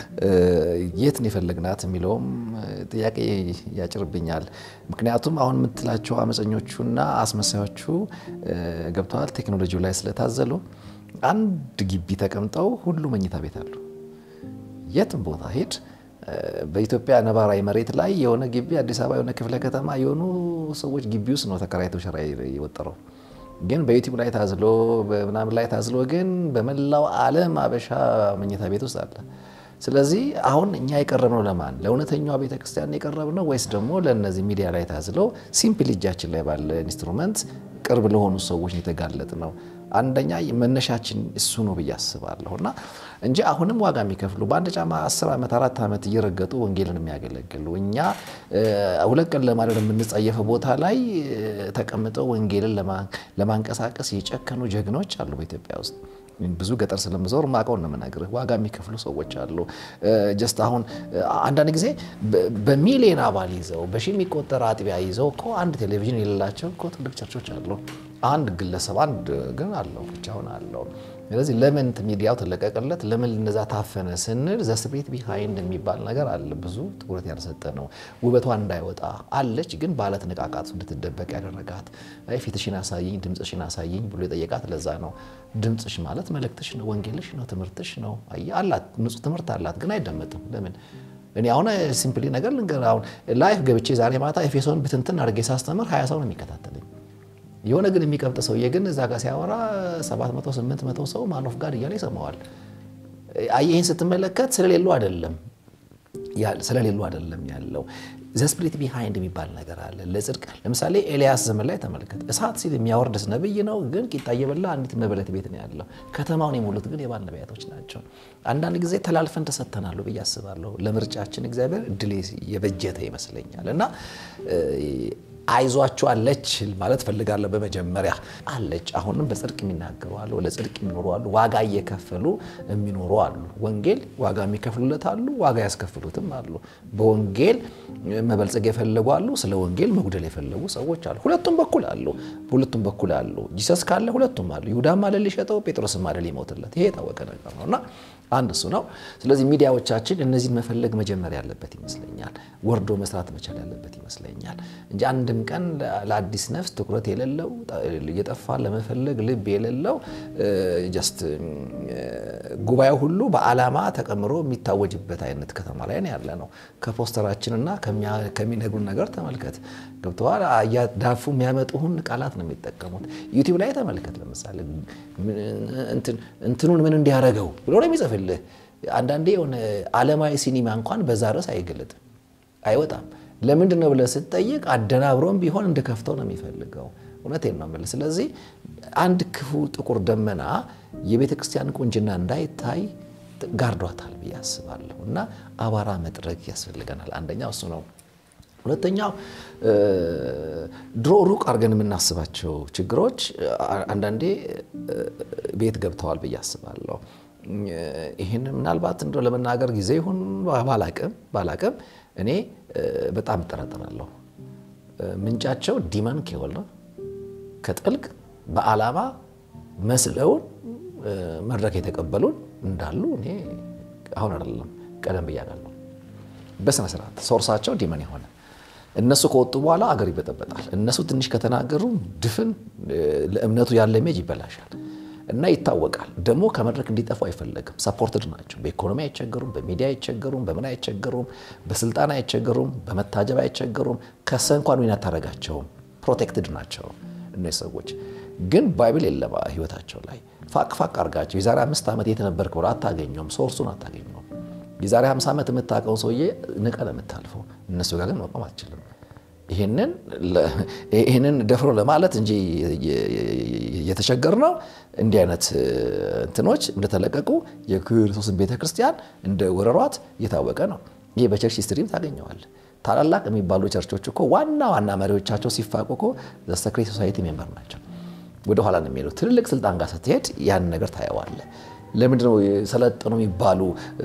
የት ነው የፈለግናት የሚለውም ጥያቄ ያጭርብኛል። ምክንያቱም አሁን የምትላቸው አመፀኞቹና አስመሳዮቹ ገብተዋል ቴክኖሎጂው ላይ ስለታዘሉ አንድ ግቢ ተቀምጠው ሁሉ መኝታ ቤት አሉ። የትም ቦታ ሄድ በኢትዮጵያ ነባራዊ መሬት ላይ የሆነ ግቢ አዲስ አበባ የሆነ ክፍለ ከተማ የሆኑ ሰዎች ግቢ ውስጥ ነው ተከራይተው ሸራ የወጠረው ግን በዩቲዩብ ላይ ታዝሎ በምናምን ላይ ታዝሎ ግን በመላው ዓለም አበሻ መኝታ ቤት ውስጥ አለ። ስለዚህ አሁን እኛ የቀረብነው ለማን? ለእውነተኛዋ ቤተክርስቲያን የቀረብነው ወይስ ደግሞ ለእነዚህ ሚዲያ ላይ ታዝለው ሲምፕል እጃችን ላይ ባለ ኢንስትሩመንት ቅርብ ለሆኑ ሰዎች የተጋለጥ ነው? አንደኛ መነሻችን እሱ ነው ብዬ አስባለሁ እና እንጂ አሁንም ዋጋ የሚከፍሉ በአንድ ጫማ አስር ዓመት አራት ዓመት እየረገጡ ወንጌልን የሚያገለግሉ እኛ ሁለት ቀን ለማድረግ የምንጸየፈው ቦታ ላይ ተቀምጠው ወንጌልን ለማንቀሳቀስ የጨከኑ ጀግኖች አሉ በኢትዮጵያ ውስጥ። ብዙ ገጠር ስለምዞር ማቀውን ነው የምነግርህ። ዋጋ የሚከፍሉ ሰዎች አሉ። ጀስት አሁን አንዳንድ ጊዜ በሚሊዮን አባል ይዘው በሺ የሚቆጠር አጥቢያ ይዘው እኮ አንድ ቴሌቪዥን የሌላቸው እኮ ትልቅ ቸርቾች አሉ። አንድ ግለሰብ አንድ ግን አለው ብቻውን አለው። ስለዚህ ለምን ሚዲያው ተለቀቀለት? ለምን እነዛ ታፈነ ስንል ዘስፕሪት ቢሃይንድ የሚባል ነገር አለ። ብዙ ትኩረት ያልሰጠ ነው። ውበቷ እንዳይወጣ አለች፣ ግን ባለት ንቃቃት እንድትደበቅ ያደረጋት ፊትሽን አሳይኝ፣ ድምፅሽን አሳይኝ ብሎ የጠየቃት ለዛ ነው። ድምፅሽ ማለት መልእክትሽ ነው፣ ወንጌልሽ ነው፣ ትምህርትሽ ነው። አላት ንጹህ ትምህርት አላት፣ ግን አይደመጥም። ለምን እኔ አሁን ሲምፕሊ ነገር ልንገር። አሁን ላይፍ ገብቼ ዛሬ ማታ ኤፌሶን ብትንትን አድርጌ ሳስተምር ሀያ ሰው ነው የሚከታተለኝ የሆነ ግን የሚቀብጥ ሰውዬ ግን እዛ ጋር ሲያወራ 700 800 ሰው ማኖፍ ጋር እያለ ይሰማዋል። ይህን ስትመለከት ስለሌሉ አይደለም ስለሌሉ አይደለም ያለው ዘስፕሪት ቢሃይንድ የሚባል ነገር አለ ለጽድቅ። ለምሳሌ ኤልያስ ዘመን ላይ ተመልከት። እሳት ሲል የሚያወርድስ ነብይ ነው፣ ግን ቂጣ እየበላ አንዲት መበለት ቤት ነው ያለው። ከተማውን የሞሉት ግን የባል ነቢያቶች ናቸው። አንዳንድ ጊዜ ተላልፈን ተሰጥተናሉ ብዬ አስባለሁ። ለምርጫችን እግዚአብሔር እድል የበጀተ ይመስለኛል እና አይዟችሁ አለች ማለት ፈልጋለሁ። በመጀመሪያ አለች። አሁንም በጽድቅ የሚናገሩ አሉ፣ ለጽድቅ የሚኖሩ አሉ፣ ዋጋ እየከፈሉ የሚኖሩ አሉ። ወንጌል ዋጋ የሚከፍሉለት አሉ፣ ዋጋ ያስከፍሉትም አሉ። በወንጌል መበልጸግ የፈለጉ አሉ፣ ስለ ወንጌል መጉደል የፈለጉ ሰዎች አሉ። ሁለቱም በኩል አሉ፣ ሁለቱም በኩል አሉ። ጂሰስ ካለ ሁለቱም አሉ። ይሁዳም አለ ሊሸጠው፣ ጴጥሮስም አለ ሊሞትለት። ይሄ የታወቀ ነገር ነው እና አንድ እሱ ነው። ስለዚህ ሚዲያዎቻችን እነዚህን መፈለግ መጀመር ያለበት ይመስለኛል። ወርዶ መስራት መቻል ያለበት ይመስለኛል እንጂ አንድም ቀን ለአዲስ ነፍስ ትኩረት የሌለው እየጠፋ ለመፈለግ ልብ የሌለው ጀስት ጉባኤው ሁሉ በዓላማ ተቀምሮ የሚታወጅበት አይነት ከተማ ላይ ነው ያለ ነው። ከፖስተራችንና ከሚነግሩን ነገር ተመልከት። ገብተዋል። ዳፉ የሚያመጡህን ቃላት ነው የሚጠቀሙት። ዩቲዩብ ላይ ተመልከት። ለምሳሌ እንትኑን ምን እንዲያደርገው ብሎ ነው የሚጽፍልህ። አንዳንዴ የሆነ ዓለማዊ ሲኒማ እንኳን በዛ ርዕስ አይገለጥም፣ አይወጣም። ለምንድን ነው ብለህ ስትጠይቅ አደናብሮም ቢሆን እንድከፍተው ነው የሚፈልገው። እውነቴን ነው የምልህ። ስለዚህ አንድ ክፉ ጥቁር ደመና የቤተ ክርስቲያን ቁንጅና እንዳይታይ ጋርዷታል ብዬ አስባለሁ እና አቧራ መጥረግ ያስፈልገናል። አንደኛው እሱ ነው። ሁለተኛው ድሮ ሩቅ አድርገን የምናስባቸው ችግሮች አንዳንዴ ቤት ገብተዋል ብዬ አስባለሁ። ይህን ምናልባት እንደው ለመናገር ጊዜ ይሁን ባላቅም ባላቅም እኔ በጣም እጠራጠራለሁ። ምንጫቸው ዲመን ኬወል ነው። ከጥልቅ በዓላማ መስለውን መድረክ የተቀበሉን እንዳሉ እኔ አሁን አይደለም ቀደም ብያለሁ። በስነ ስርዓት ሶርሳቸው ዲመን የሆነ እነሱ ከወጡ በኋላ አገር ይበጠበጣል። እነሱ ትንሽ ከተናገሩ ድፍን ለእምነቱ ያለ ሜጅ ይበላሻል እና ይታወቃል። ደግሞ ከመድረክ እንዲጠፉ አይፈለግም። ሰፖርትድ ናቸው። በኢኮኖሚ አይቸገሩም፣ በሚዲያ አይቸገሩም፣ በምን አይቸገሩም፣ በስልጣን አይቸገሩም፣ በመታጀብ አይቸገሩም። ከሰ እንኳን ዊን አታደርጋቸውም። ፕሮቴክትድ ናቸው እነዚህ ሰዎች። ግን ባይብል የለም ህይወታቸው ላይ ፋቅ ፋቅ አድርጋቸው የዛሬ አምስት ዓመት የት ነበርክ ብሎ አታገኘውም። ሶርሱን አታገኘውም። የዛሬ 50 ዓመት የምታውቀውን ሰውዬ ንቀ ነው የምታልፈው። እነሱ ጋር ግን መቆም አትችልም። ይህንን ደፍሮ ለማለት እንጂ የተቸገር ነው። እንዲህ አይነት እንትኖች እንደተለቀቁ የክርስቶስን ቤተ ክርስቲያን እንደ ወረሯት እየታወቀ ነው። ይህ በቸርች ሂስትሪም ታገኘዋል። ታላላቅ የሚባሉ ቸርቾች እኮ ዋና ዋና መሪዎቻቸው ሲፋቁ እኮ ሰክሬት ሶሳይቲ ሜምበር ናቸው። ወደ ኋላ ነው የሚሄዱት። ትልልቅ ስልጣን ጋር ስትሄድ ያን ነገር ታየዋለ። ለምንድን ነው የሰለጠኑ የሚባሉ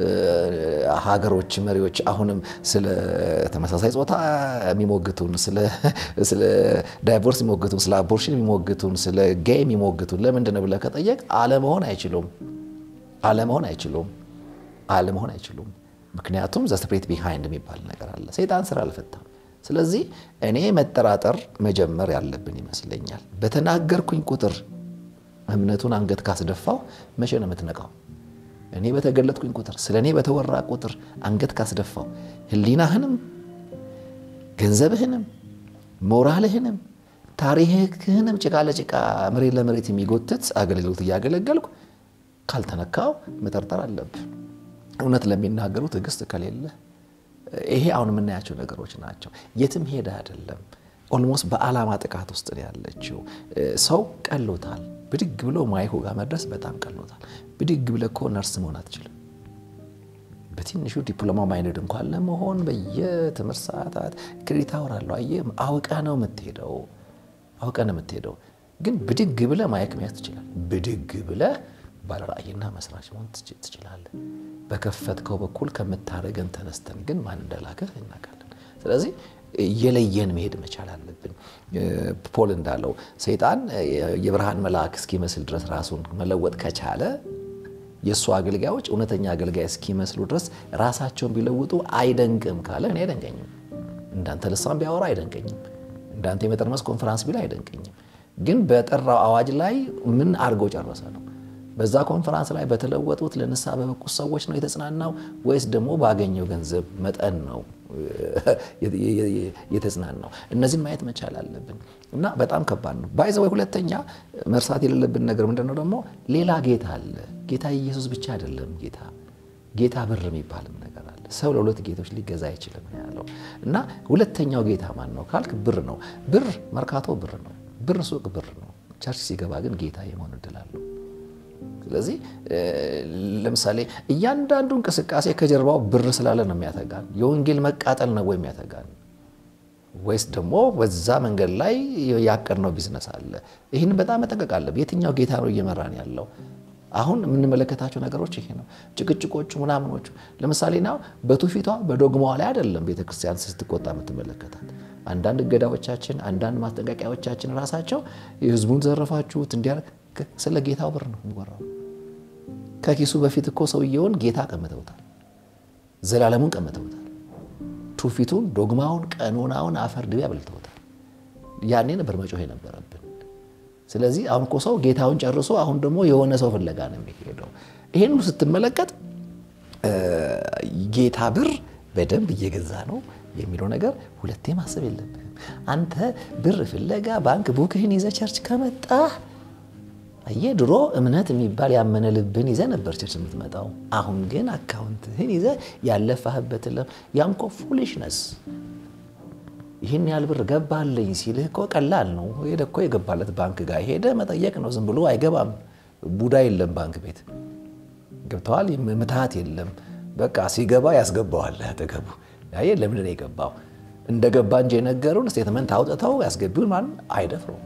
ሀገሮች መሪዎች አሁንም ስለ ተመሳሳይ ጾታ የሚሞግቱን፣ ስለ ዳይቮርስ የሚሞግቱን፣ ስለ አቦርሽን የሚሞግቱን፣ ስለ ጌይ የሚሞግቱን ለምንድን ነው ብለህ ከጠየቅ አለመሆን አይችሉም። አለመሆን አይችሉም። አለመሆን አይችሉም። ምክንያቱም ዘስፕሬት ቢሃይንድ የሚባል ነገር አለ። ሰይጣን ስራ አልፈታም። ስለዚህ እኔ መጠራጠር መጀመር ያለብን ይመስለኛል። በተናገርኩኝ ቁጥር እምነቱን አንገት ካስደፋው መቼ ነው የምትነቃው? እኔ በተገለጥኩኝ ቁጥር ስለ እኔ በተወራ ቁጥር አንገት ካስደፋው ሕሊናህንም ገንዘብህንም ሞራልህንም ታሪክህንም ጭቃ ለጭቃ መሬት ለመሬት የሚጎትት አገልግሎት እያገለገልኩ ካልተነካው መጠርጠር አለብህ። እውነት ለሚናገሩ ትዕግስት ከሌለ ይሄ አሁን የምናያቸው ነገሮች ናቸው። የትም ሄደ አይደለም። ኦልሞስት በዓላማ ጥቃት ውስጥ ነው ያለችው። ሰው ቀሎታል። ብድግ ብሎ ማይኩ ጋር መድረስ በጣም ቀሎታል። ብድግ ብለህ እኮ ነርስ መሆን አትችልም። በትንሹ ዲፕሎማ ማይነድ እንኳን ለመሆን በየትምህርት ሰዓታት ክሬዲት አወራለሁ። አየህ፣ አውቀህ ነው የምትሄደው፣ አውቀህ ነው የምትሄደው። ግን ብድግ ብለህ ማይክ መያዝ ትችላለህ። ብድግ ብለህ ባለራእይና መስራች መሆን ትችላለህ። በከፈትከው በኩል ከምታደርገን ተነስተን ግን ማን እንደላከህ እናውቃለን። ስለዚህ የለየን መሄድ መቻል አለብን። ፖል እንዳለው ሰይጣን የብርሃን መልአክ እስኪመስል ድረስ ራሱን መለወጥ ከቻለ የእሱ አገልጋዮች እውነተኛ አገልጋይ እስኪመስሉ ድረስ ራሳቸውን ቢለውጡ አይደንቅም ካለ እኔ አይደንቀኝም። እንዳንተ ልሳን ቢያወራ አይደንቀኝም። እንዳንተ የመጠርመስ ኮንፈራንስ ቢል አይደንቀኝም። ግን በጠራው አዋጅ ላይ ምን አድርገው ጨረሰ ነው? በዛ ኮንፈራንስ ላይ በተለወጡት ለንስሐ በበቁት ሰዎች ነው የተጽናናው ወይስ ደግሞ ባገኘው ገንዘብ መጠን ነው የተጽናናው? እነዚህን ማየት መቻል አለብን እና በጣም ከባድ ነው። ባይዘወይ ሁለተኛ መርሳት የሌለብን ነገር ምንድን ነው ደግሞ ሌላ ጌታ አለ። ጌታ ኢየሱስ ብቻ አይደለም ጌታ ጌታ ብር የሚባልም ነገር አለ። ሰው ለሁለት ጌቶች ሊገዛ አይችልም ያለው እና ሁለተኛው ጌታ ማን ነው ካልክ ብር ነው። ብር መርካቶ ብር ነው። ብር ሱቅ ብር ነው። ቸርች ሲገባ ግን ጌታ የመሆን እድል አለው። ስለዚህ ለምሳሌ እያንዳንዱ እንቅስቃሴ ከጀርባው ብር ስላለ ነው የሚያተጋን። የወንጌል መቃጠል ነው ወይ የሚያተጋን ወይስ ደግሞ በዛ መንገድ ላይ ያቀድነው ቢዝነስ አለ? ይህን በጣም መጠንቀቅ አለብን። የትኛው ጌታ ነው እየመራን ያለው? አሁን የምንመለከታቸው ነገሮች ይሄ ነው። ጭቅጭቆቹ ምናምኖቹ ለምሳሌ ና በትውፊቷ በዶግማዋ ላይ አይደለም ቤተክርስቲያን ስትቆጣ የምትመለከታት። አንዳንድ እገዳዎቻችን፣ አንዳንድ ማስጠንቀቂያዎቻችን ራሳቸው የህዝቡን ዘረፋችሁት እንዲያ ስለ ጌታው ብር ነው የሚወራው። ከኪሱ በፊት እኮ ሰውየውን ጌታ ቀምተውታል፣ ዘላለሙን ቀምተውታል፣ ትውፊቱን፣ ዶግማውን፣ ቀኖናውን አፈር ድቤ አብልተውታል። ያኔ ነበር መጮህ የነበረብን። ስለዚህ አሁን እኮ ሰው ጌታውን ጨርሶ አሁን ደግሞ የሆነ ሰው ፍለጋ ነው የሚሄደው። ይሄን ሁሉ ስትመለከት ጌታ ብር በደንብ እየገዛ ነው የሚለው ነገር ሁለቴ ማሰብ የለብህም። አንተ ብር ፍለጋ ባንክ ቡክህን ይዘ ቸርች ከመጣ አየ ድሮ እምነት የሚባል ያመነ ልብን ይዘ ነበር ቸርች የምትመጣው። አሁን ግን አካውንትህን ይዘ ያለፋህበት ለም ያም እኮ ፉሊሽነስ ይህን ያህል ብር ገባልኝ ሲልህ እኮ ቀላል ነው። ሄደ እኮ የገባለት ባንክ ጋር ሄደ መጠየቅ ነው። ዝም ብሎ አይገባም። ቡዳ የለም ባንክ ቤት ገብተዋል። ምትሃት የለም። በቃ ሲገባ ያስገባዋል አጠገቡ። ያየ ለምንድን ነው የገባው? እንደገባ እንጂ የነገሩን ስቴትመንት አውጥተው ያስገቢውን ማን አይደፍረውም።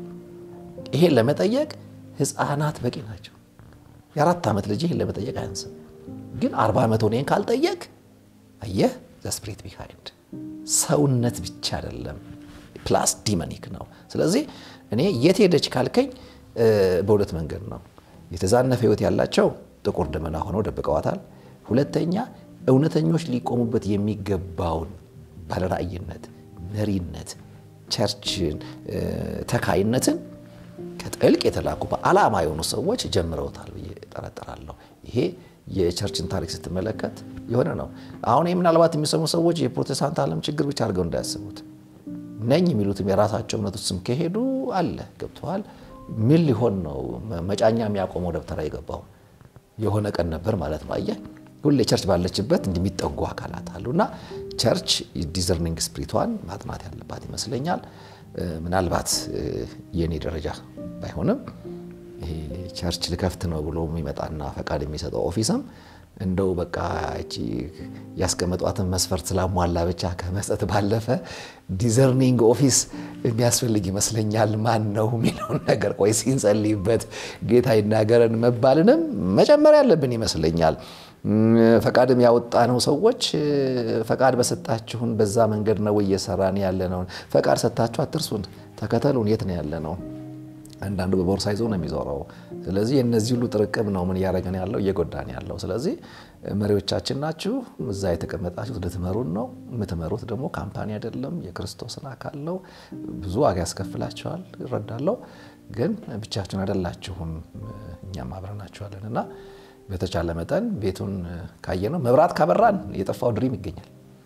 ይሄን ለመጠየቅ ህፃናት በቂ ናቸው። የአራት ዓመት ልጅ ይህን ለመጠየቅ አያንስም። ግን አርባ ዓመት ሆኔን ካልጠየቅ አየህ ዘስፕሪት ቢሃይንድ ሰውነት ብቻ አይደለም፣ ፕላስ ዲመኒክ ነው። ስለዚህ እኔ የት ሄደች ካልከኝ በሁለት መንገድ ነው። የተዛነፈ ህይወት ያላቸው ጥቁር ደመና ሆነው ደብቀዋታል። ሁለተኛ እውነተኞች ሊቆሙበት የሚገባውን ባለራእይነት፣ መሪነት፣ ቸርችን፣ ተካይነትን ከጥልቅ የተላኩ በዓላማ የሆኑ ሰዎች ጀምረውታል ብዬ ጠረጥራለሁ። ይሄ የቸርችን ታሪክ ስትመለከት የሆነ ነው። አሁን ይህ ምናልባት የሚሰሙ ሰዎች የፕሮቴስታንት ዓለም ችግር ብቻ አድርገው እንዳያስቡት ነኝ የሚሉትም የራሳቸው እምነት ውስጥም ከሄዱ አለ ገብተዋል። ምን ሊሆን ነው መጫኛ የሚያቆመው ደብተራ የገባው የሆነ ቀን ነበር ማለት ነው። አየህ ሁሌ ቸርች ባለችበት እንደሚጠጉ አካላት አሉ እና ቸርች ዲዘርኒንግ ስፕሪቷን ማጥናት ያለባት ይመስለኛል። ምናልባት የእኔ ደረጃ ባይሆንም ይሄ ቸርች ልከፍት ነው ብሎ የሚመጣና ፈቃድ የሚሰጠው ኦፊስም እንደው በቃ እቺ ያስቀመጧትን መስፈርት ስላሟላ ብቻ ከመስጠት ባለፈ ዲዘርኒንግ ኦፊስ የሚያስፈልግ ይመስለኛል። ማን ነው የሚለውን ነገር ቆይ ሲንጸልይበት ጌታ ይናገረን መባልንም መጨመር ያለብን ይመስለኛል። ፈቃድም ያወጣ ነው ሰዎች ፈቃድ በሰጣችሁን በዛ መንገድ ነው እየሰራን ያለ ነው። ፈቃድ ሰጥታችሁ አትርሱን፣ ተከተሉን። የት ነው ያለ ነው? አንዳንዱ በቦርሳ ይዞ ነው የሚዞረው። ስለዚህ የእነዚህ ሁሉ ጥርቅም ነው ምን እያደረገን ያለው እየጎዳን ያለው። ስለዚህ መሪዎቻችን ናችሁ፣ እዛ የተቀመጣችሁት ልትመሩን ነው። የምትመሩት ደግሞ ካምፓኒ አይደለም፣ የክርስቶስን አካል ነው። ብዙ ዋጋ ያስከፍላችኋል፣ እረዳለሁ። ግን ብቻችሁን አይደላችሁም፣ እኛም አብረናችኋለን እና በተቻለ መጠን ቤቱን ካየነው መብራት ካበራን የጠፋው ድሪም ይገኛል።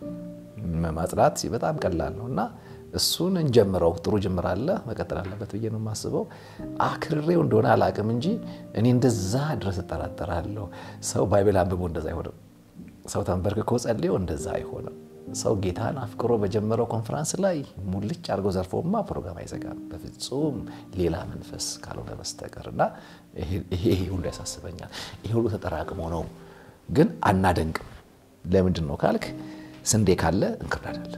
ማጽዳት በጣም ቀላል ነው እና እሱን እንጀምረው። ጥሩ ጅምር አለ፣ መቀጠል አለበት ብዬ ነው የማስበው። አክርሬው እንደሆነ አላቅም እንጂ እኔ እንደዛ ድረስ እጠራጠራለሁ። ሰው ባይብል አንብቦ እንደዛ አይሆንም። ሰው ተንበርክኮ ጸልዮ እንደዛ አይሆንም። ሰው ጌታን አፍቅሮ በጀመረው ኮንፈራንስ ላይ ሙልጭ አድርጎ ዘርፎማ ፕሮግራም አይዘጋም በፍጹም ሌላ መንፈስ ካልሆነ በስተቀር እና ይሄ ሁሉ ያሳስበኛል። ይሄ ሁሉ ተጠራቅሞ ነው ግን አናደንቅም። ለምንድን ነው ካልክ ስንዴ ካለ እንክርዳድ አለ።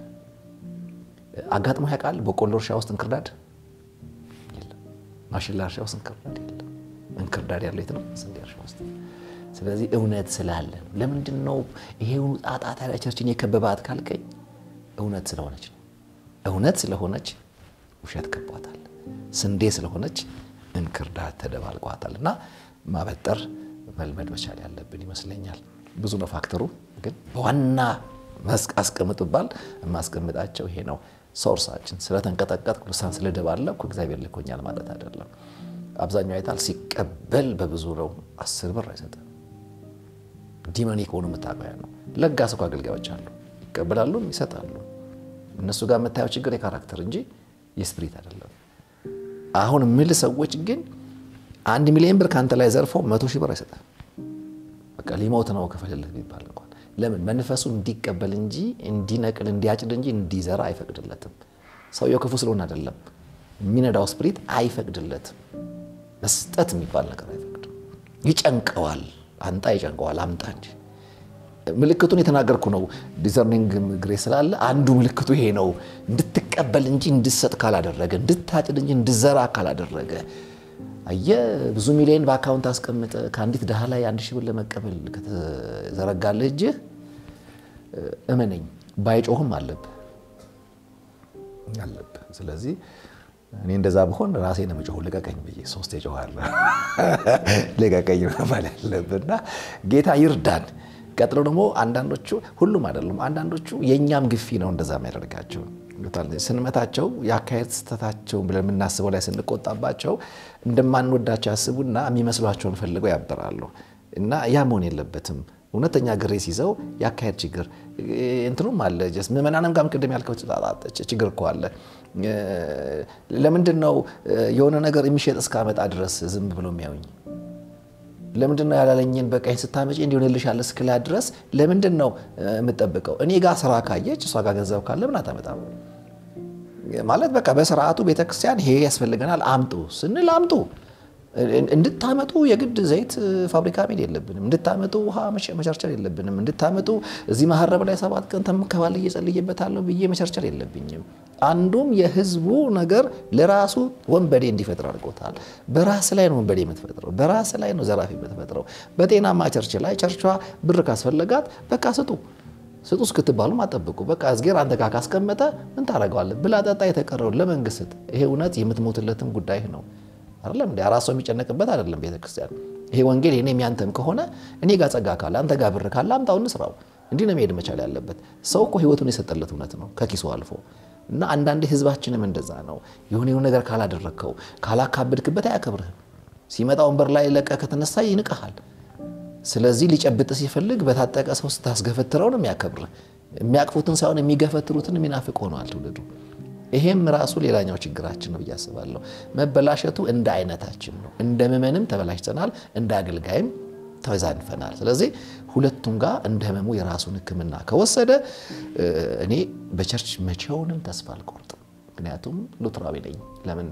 አጋጥሞ ያውቃል? በቆሎ እርሻ ውስጥ እንክርዳድ የለም። ማሽላ እርሻ ውስጥ እንክርዳድ የለም። እንክርዳድ ያለው የት ነው? ስንዴ እርሻ ውስጥ። ስለዚህ እውነት ስላለ ነው። ለምንድን ነው ይሄ ጣጣ ታዲያ ቸርችን የከበባት ካልከኝ እውነት ስለሆነች ነው። እውነት ስለሆነች ውሸት ከቧታል። ስንዴ ስለሆነች እንክርዳድ ተደባልቋታል። እና ማበጠር መልመድ መቻል ያለብን ይመስለኛል። ብዙ ነው ፋክተሩ፣ ግን በዋና መስክ አስቀምጥ ባል የማስቀምጣቸው ይሄ ነው። ሶርሳችን ስለተንቀጠቀጥ ልሳን ስለደባለኩ እግዚአብሔር ልኮኛል ማለት አይደለም። አብዛኛው አይታል ሲቀበል በብዙ ነው። አስር ብር አይሰጥም። ዲመኒክ ሆኑ የምታውቀው ነው። ለጋስ እኮ አገልጋዮች አሉ፣ ይቀበላሉ፣ ይሰጣሉ። እነሱ ጋር የምታየው ችግር የካራክተር እንጂ የስፕሪት አይደለም። አሁን ምል ሰዎች ግን አንድ ሚሊዮን ብር ከአንተ ላይ ዘርፎ መቶ ሺህ ብር አይሰጥም። በቃ ሊሞት ነው ክፈልልህ ቢባል እንኳን ለምን መንፈሱ እንዲቀበል እንጂ እንዲነቅል እንዲያጭድ እንጂ እንዲዘራ አይፈቅድለትም። ሰውየው ክፉ ስለሆነ አይደለም፣ የሚነዳው ስፕሪት አይፈቅድለትም። መስጠት የሚባል ነገር አይፈቅድም። ይጨንቀዋል። አንጣ ይጨንቀዋል። አምጣ እንጂ ምልክቱን የተናገርኩ ነው። ዲዘርኒንግ ግሬስ ስላለ አንዱ ምልክቱ ይሄ ነው። እንድትቀበል እንጂ እንድሰጥ ካላደረገ፣ እንድታጭድ እንጂ እንድዘራ ካላደረገ አየ ብዙ ሚሊዮን በአካውንት አስቀምጠ ከአንዲት ድሃ ላይ አንድ ሺህ ብር ለመቀበል ከተዘረጋልህ እጅህ እመነኝ ባይጮህም አለብህ አለብህ። ስለዚህ እኔ እንደዛ ብሆን ራሴ ነው የምጮኸው፣ ልቀቀኝ ብዬ ሶስት የጮኻለሁ። ልቀቀኝ መባል ያለብና ጌታ ይርዳን። ቀጥሎ ደግሞ አንዳንዶቹ ሁሉም አይደሉም፣ አንዳንዶቹ የእኛም ግፊ ነው እንደዛ የሚያደርጋቸው ስንመታቸው የአካሄድ ስህተታቸው ብለን የምናስበው ላይ ስንቆጣባቸው እንደማንወዳቸው ያስቡና የሚመስሏቸውን ፈልገው ያበራሉ። እና ያ መሆን የለበትም። እውነተኛ ግሬስ ይዘው የአካሄድ ችግር እንትኑም አለ። ምዕመናንም ጋር ቅድም ያልከው ችግር እኮ አለ። ለምንድን ነው የሆነ ነገር የሚሸጥ እስካመጣ ድረስ ዝም ብሎ የሚያዩኝ? ለምንድን ነው ያላለኝን በቃኝ ስታመጪ እንዲሆንልሻል እስክላት ድረስ ለምንድን ነው የምጠብቀው? እኔ ጋር ስራ ካየች እሷ ጋር ገንዘብ ካለ ምን አታመጣም? ማለት በቃ በስርዓቱ ቤተክርስቲያን ይሄ ያስፈልገናል አምጡ ስንል አምጡ። እንድታመጡ የግድ ዘይት ፋብሪካ መሄድ የለብንም። እንድታመጡ ውሃ መቸርቸር የለብንም። እንድታመጡ እዚህ መሀረብ ላይ ሰባት ቀን ተምከባል እየጸልይበታለሁ ብዬ መቸርቸር የለብኝም። አንዱም የህዝቡ ነገር ለራሱ ወንበዴ እንዲፈጥር አድርጎታል። በራስ ላይ ነው ወንበዴ የምትፈጥረው፣ በራስ ላይ ነው ዘራፊ የምትፈጥረው። በጤናማ ቸርች ላይ ቸርቿ ብር ካስፈለጋት በቃ ስጡ ስጡ እስክትባሉም አጠብቁ። በቃ እዝጌር አንተ ጋር ካስቀመጠ ምን ታደርገዋለህ? ብላ ጠጣ፣ የተቀረውን ለመንግስት ስጥ። ይሄ እውነት የምትሞትለትም ጉዳይ ነው አይደለም እንዴ? አራት ሰው የሚጨነቅበት አይደለም ቤተክርስቲያን። ይሄ ወንጌል የኔም ያንተም ከሆነ እኔ ጋር ጸጋ ካለ አንተ ጋር ብር ካለ አምጣው እንስራው። እንዲህ ነው መሄድ መቻል ያለበት። ሰው እኮ ህይወቱን የሰጠለት እውነት ነው ከኪሱ አልፎ እና አንዳንዴ ህዝባችንም እንደዛ ነው። የሆነ የሆነ ነገር ካላደረግከው ካላካበድክበት አያከብርህም። ሲመጣ ወንበር ላይ ለቀ ከተነሳ ይንቀሃል። ስለዚህ ሊጨብጥ ሲፈልግ በታጠቀ ሰው ስታስገፈትረው ነው የሚያከብርህ። የሚያቅፉትን ሳይሆን የሚገፈትሩትን የሚናፍቅ ሆነዋል ትውልዱ። ይሄም ራሱ ሌላኛው ችግራችን ነው ብዬ አስባለሁ። መበላሸቱ እንደ አይነታችን ነው። እንደ ምዕመንም ተበላሽተናል፣ እንደ አገልጋይም ተዛንፈናል። ስለዚህ ሁለቱም ጋር እንደ ህመሙ የራሱን ሕክምና ከወሰደ እኔ በቸርች መቼውንም ተስፋ አልቆርጥም። ምክንያቱም ሉትራዊ ነኝ። ለምን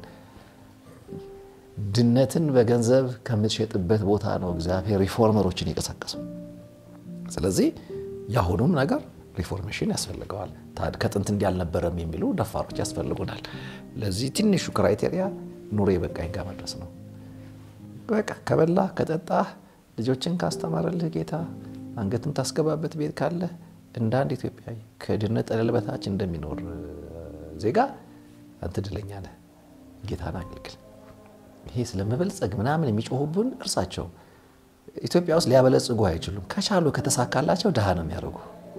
ድነትን በገንዘብ ከምትሸጥበት ቦታ ነው እግዚአብሔር ሪፎርመሮችን የቀሰቀሰው። ስለዚህ የአሁኑም ነገር ሪፎርሜሽን ያስፈልገዋል። ከጥንት እንዲህ አልነበረም የሚሉ ደፋሮች ያስፈልጉናል። ለዚህ ትንሹ ክራይቴሪያ ኑሮ የበቃኝ ጋር መድረስ ነው። በቃ ከበላ ከጠጣህ ልጆችን ካስተማረልህ ጌታ አንገትም ታስገባበት ቤት ካለ እንደ አንድ ኢትዮጵያዊ ከድህነት ጠለል በታች እንደሚኖር ዜጋ አንተ እድለኛ ነህ። ጌታን አገልግል። ይሄ ስለመበልጸግ ምናምን የሚጮሁብን እርሳቸው ኢትዮጵያ ውስጥ ሊያበለጽጉ አይችሉም። ከቻሉ ከተሳካላቸው ድሃ ነው የሚያደርጉ።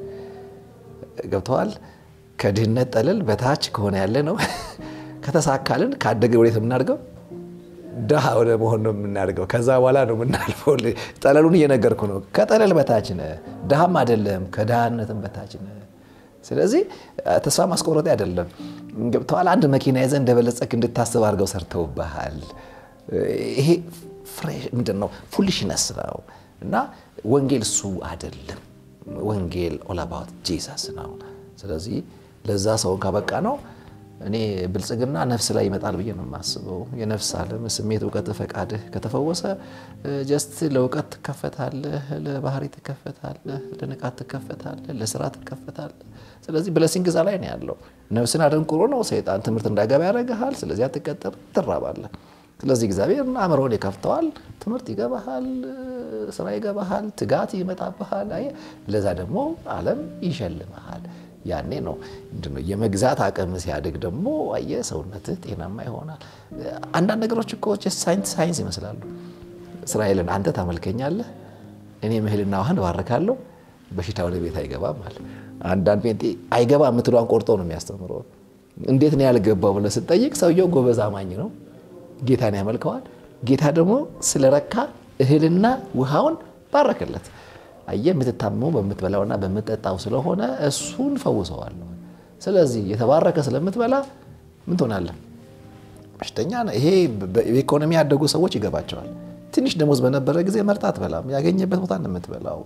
ገብተዋል። ከድህነት ጠለል በታች ከሆነ ያለ ነው። ከተሳካልን ካደገ ወዴት የምናድገው ድሃ ወደ መሆን ነው የምናድገው። ከዛ በኋላ ነው የምናልፈው። ጠለሉን እየነገርኩ ነው። ከጠለል በታች ነህ፣ ድሃም አይደለም፣ ከድሃነትም በታች ነህ። ስለዚህ ተስፋ ማስቆረጥ አይደለም። ገብተዋል። አንድ መኪና ይዘህ እንደበለጸግ እንድታስብ አድርገው ሰርተውብሃል። ይሄ ምንድን ነው? ፉሊሽነስ ነው። እና ወንጌል እሱ አይደለም። ወንጌል ኦል አባውት ጂሰስ ነው። ስለዚህ ለዛ ሰውን ካበቃ ነው እኔ ብልጽግና ነፍስ ላይ ይመጣል ብዬ ነው የማስበው። የነፍስ ዓለም ስሜት፣ እውቀት፣ ፈቃድህ ከተፈወሰ ጀስት ለእውቀት ትከፈታለህ፣ ለባህሪ ትከፈታለህ፣ ለንቃት ትከፈታለህ፣ ለስራ ትከፈታለህ። ስለዚህ ብለሲንግ እዛ ላይ ነው ያለው። ነፍስን አደንቁሮ ነው ሰይጣን ትምህርት እንዳገባ ያደርግሃል። ስለዚህ አትቀጠር፣ ትራባለህ። ስለዚህ እግዚአብሔር አእምሮን ይከፍተዋል። ትምህርት ይገባሃል፣ ስራ ይገባሃል፣ ትጋት ይመጣብሃል። አየህ፣ ለዛ ደግሞ ዓለም ይሸልመሃል። ያኔ ነው ምንድነው የመግዛት አቅም ሲያድግ ደግሞ አየህ ሰውነትህ ጤናማ ይሆናል። አንዳንድ ነገሮች እኮ ሳይንስ ሳይንስ ይመስላሉ። እስራኤልን አንተ ታመልከኛለህ፣ እኔ እህልና ውሃን እባርካለሁ፣ በሽታ ወደ ቤት አይገባም አለ። አንዳንድ ጴንጤ አይገባ የምትሏን ቆርጦ ነው የሚያስተምረው። እንዴት ነው ያልገባው ብለህ ስትጠይቅ ሰውየው ጎበዝ አማኝ ነው፣ ጌታን ያመልከዋል። ጌታ ደግሞ ስለረካ እህልና ውሃውን ባረከለት። አየህ የምትታመመው በምትበላውና በምትጠጣው ስለሆነ እሱን ፈውሰዋለሁ። ስለዚህ የተባረከ ስለምትበላ ምን ትሆናለህ? በሽተኛ ነህ። ይሄ በኢኮኖሚ ያደጉ ሰዎች ይገባቸዋል። ትንሽ ደሞዝ በነበረ ጊዜ መርጣ አትበላም። ያገኘበት ቦታ ነው የምትበላው።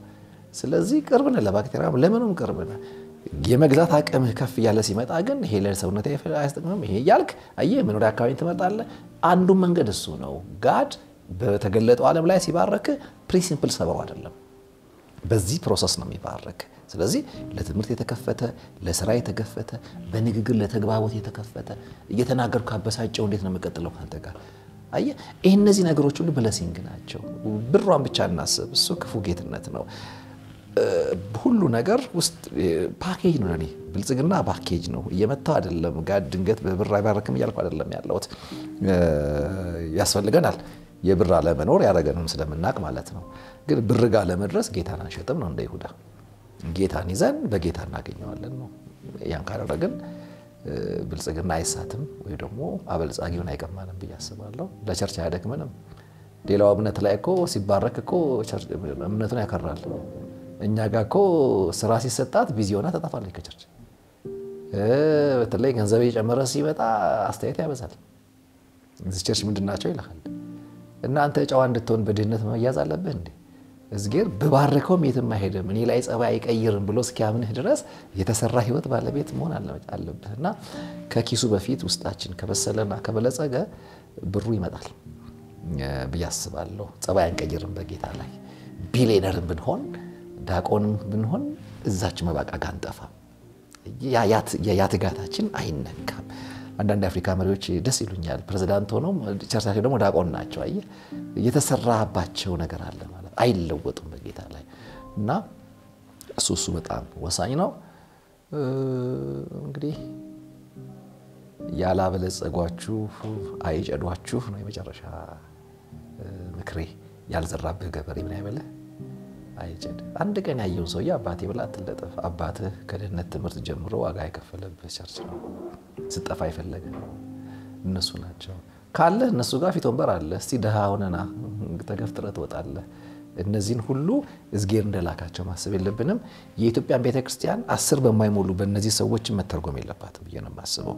ስለዚህ ቅርብ ነህ ለባክቴሪያ ለምንም ቅርብ ነህ። የመግዛት አቅምህ ከፍ እያለ ሲመጣ ግን ይሄ ለሰውነት አያስጠቅምም ይሄ እያልክ አየህ መኖሪያ አካባቢ ትመጣለህ። አንዱ መንገድ እሱ ነው። ጋድ በተገለጠው ዓለም ላይ ሲባረክ ፕሪንሲፕል ሰበው አይደለም፣ በዚህ ፕሮሰስ ነው የሚባረክ። ስለዚህ ለትምህርት የተከፈተ ለስራ የተከፈተ በንግግር ለተግባቦት የተከፈተ እየተናገርኩ ካበሳጨው እንዴት ነው የምቀጥለው ከአንተ ጋር? አየህ ይህ እነዚህ ነገሮች ሁሉ ብለሲንግ ናቸው። ብሯን ብቻ እናስብ፣ እሱ ክፉ ጌትነት ነው። ሁሉ ነገር ውስጥ ፓኬጅ ነው። ለእኔ ብልጽግና ፓኬጅ ነው። እየመታው አይደለም። ጋር ድንገት በብር አይባረክም እያልኩ አይደለም ያለሁት። ያስፈልገናል የብር አለመኖር ያደረገንም ስለምናቅ ማለት ነው። ግን ብር ጋር ለመድረስ ጌታን አንሸጥም ነው እንደ ይሁዳ። ጌታን ይዘን በጌታ እናገኘዋለን ነው። ያን ካደረግን ብልጽግና አይሳትም ወይ ደግሞ አበልጻጊውን አይቀማንም ብዬ አስባለሁ። ለቸርች አያደክመንም። ሌላው እምነት ላይ እኮ ሲባረክ እኮ እምነቱን ያከራል። እኛ ጋር እኮ ስራ ሲሰጣት ቢዚ ሆና ተጠፋለች ከቸርች። በተለይ ገንዘብ እየጨመረ ሲመጣ አስተያየት ያበዛል። እዚህ ቸርች ምንድን ናቸው ይልሃል። እናንተ ጨዋ እንድትሆን በድህነት መያዝ አለብህ እንዴ? እዝጌር ብባርከውም የትም አይሄድም እኔ ላይ ጸባይ አይቀይርም ብሎ እስኪያምንህ ድረስ የተሰራ ህይወት ባለቤት መሆን አለብህ። እና ከኪሱ በፊት ውስጣችን ከበሰለና ከበለጸገ ብሩ ይመጣል ብዬ አስባለሁ። ጸባይ አንቀይርም በጌታ ላይ ቢሊየነርም ብንሆን ዳቆንም ብንሆን እዛች መባቃ ጋር አንጠፋም። ያ ትጋታችን አይነካም። አንዳንድ የአፍሪካ መሪዎች ደስ ይሉኛል። ፕሬዚዳንት ሆነው ቸርቻቸው ደግሞ ዳቆን ናቸው። አየህ የተሰራባቸው ነገር አለ ማለት አይለወጡም በጌታ ላይ እና እሱ እሱ በጣም ወሳኝ ነው። እንግዲህ ያላበለጸጓችሁ አይጨዷችሁ ነው የመጨረሻ ምክሬ። ያልዘራብህ ገበሬ ምን አይበልህ አይጨድ። አንድ ቀን ያየውን ሰውዬ አባቴ ብላ አትለጠፍ። አባትህ ከድህነት ትምህርት ጀምሮ ዋጋ የከፈለብህ ቸርች ነው። ስጠፋ የፈለገ እነሱ ናቸው። ካለህ እነሱ ጋር ፊት ወንበር አለ። እስቲ ድሃ ሆነና ተገፍትረህ ትወጣለህ። እነዚህን ሁሉ እዝጌር እንደላካቸው ማሰብ የለብንም። የኢትዮጵያን ቤተክርስቲያን አስር በማይሞሉ በእነዚህ ሰዎች መተርጎም የለባትም ብዬ ነው የማስበው።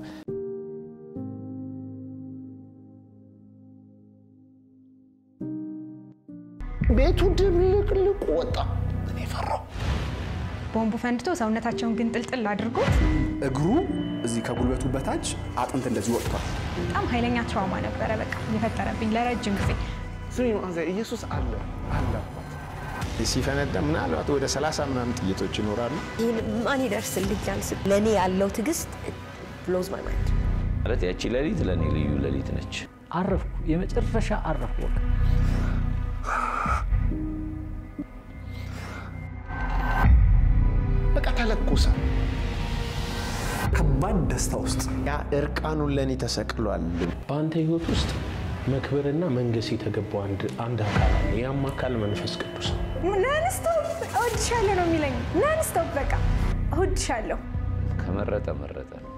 ቤቱ ድብልቅልቁ ወጣ። እኔ ፈራው። ቦምቡ ፈንድቶ ሰውነታቸውን ግን ጥልጥል አድርጎት እግሩ እዚህ ከጉልበቱ በታች አጥንት እንደዚህ ወጥቷል። በጣም ኃይለኛ ትራውማ ነበረ በቃ የፈጠረብኝ ለረጅም ጊዜ። ስሚ ማዘ ኢየሱስ አለ አለ ሲፈነዳ ምናልባት ወደ ሰላሳ ምናምን ጥይቶች ይኖራሉ። ይህን ማን ይደርስልኛል? ለእኔ ያለው ትዕግስት ብሎዝ ማይ ማይንድ። ማለት ያቺ ሌሊት ለእኔ ልዩ ሌሊት ነች። አረፍኩ፣ የመጨረሻ አረፍኩ። በቃ በቃ ተለኮሰ። ከባድ ደስታ ውስጥ ያ እርቃኑን ለእኔ ተሰቅሏል። በአንተ ህይወት ውስጥ መክበርና መንገስ የተገባው አንድ አካል አለ። ያም አካል መንፈስ ቅዱስ ነው። ናንስቶፕ እወድሻለሁ ነው የሚለኝ። ናንስቶፕ በቃ እወድሻለሁ። ከመረጠ መረጠ።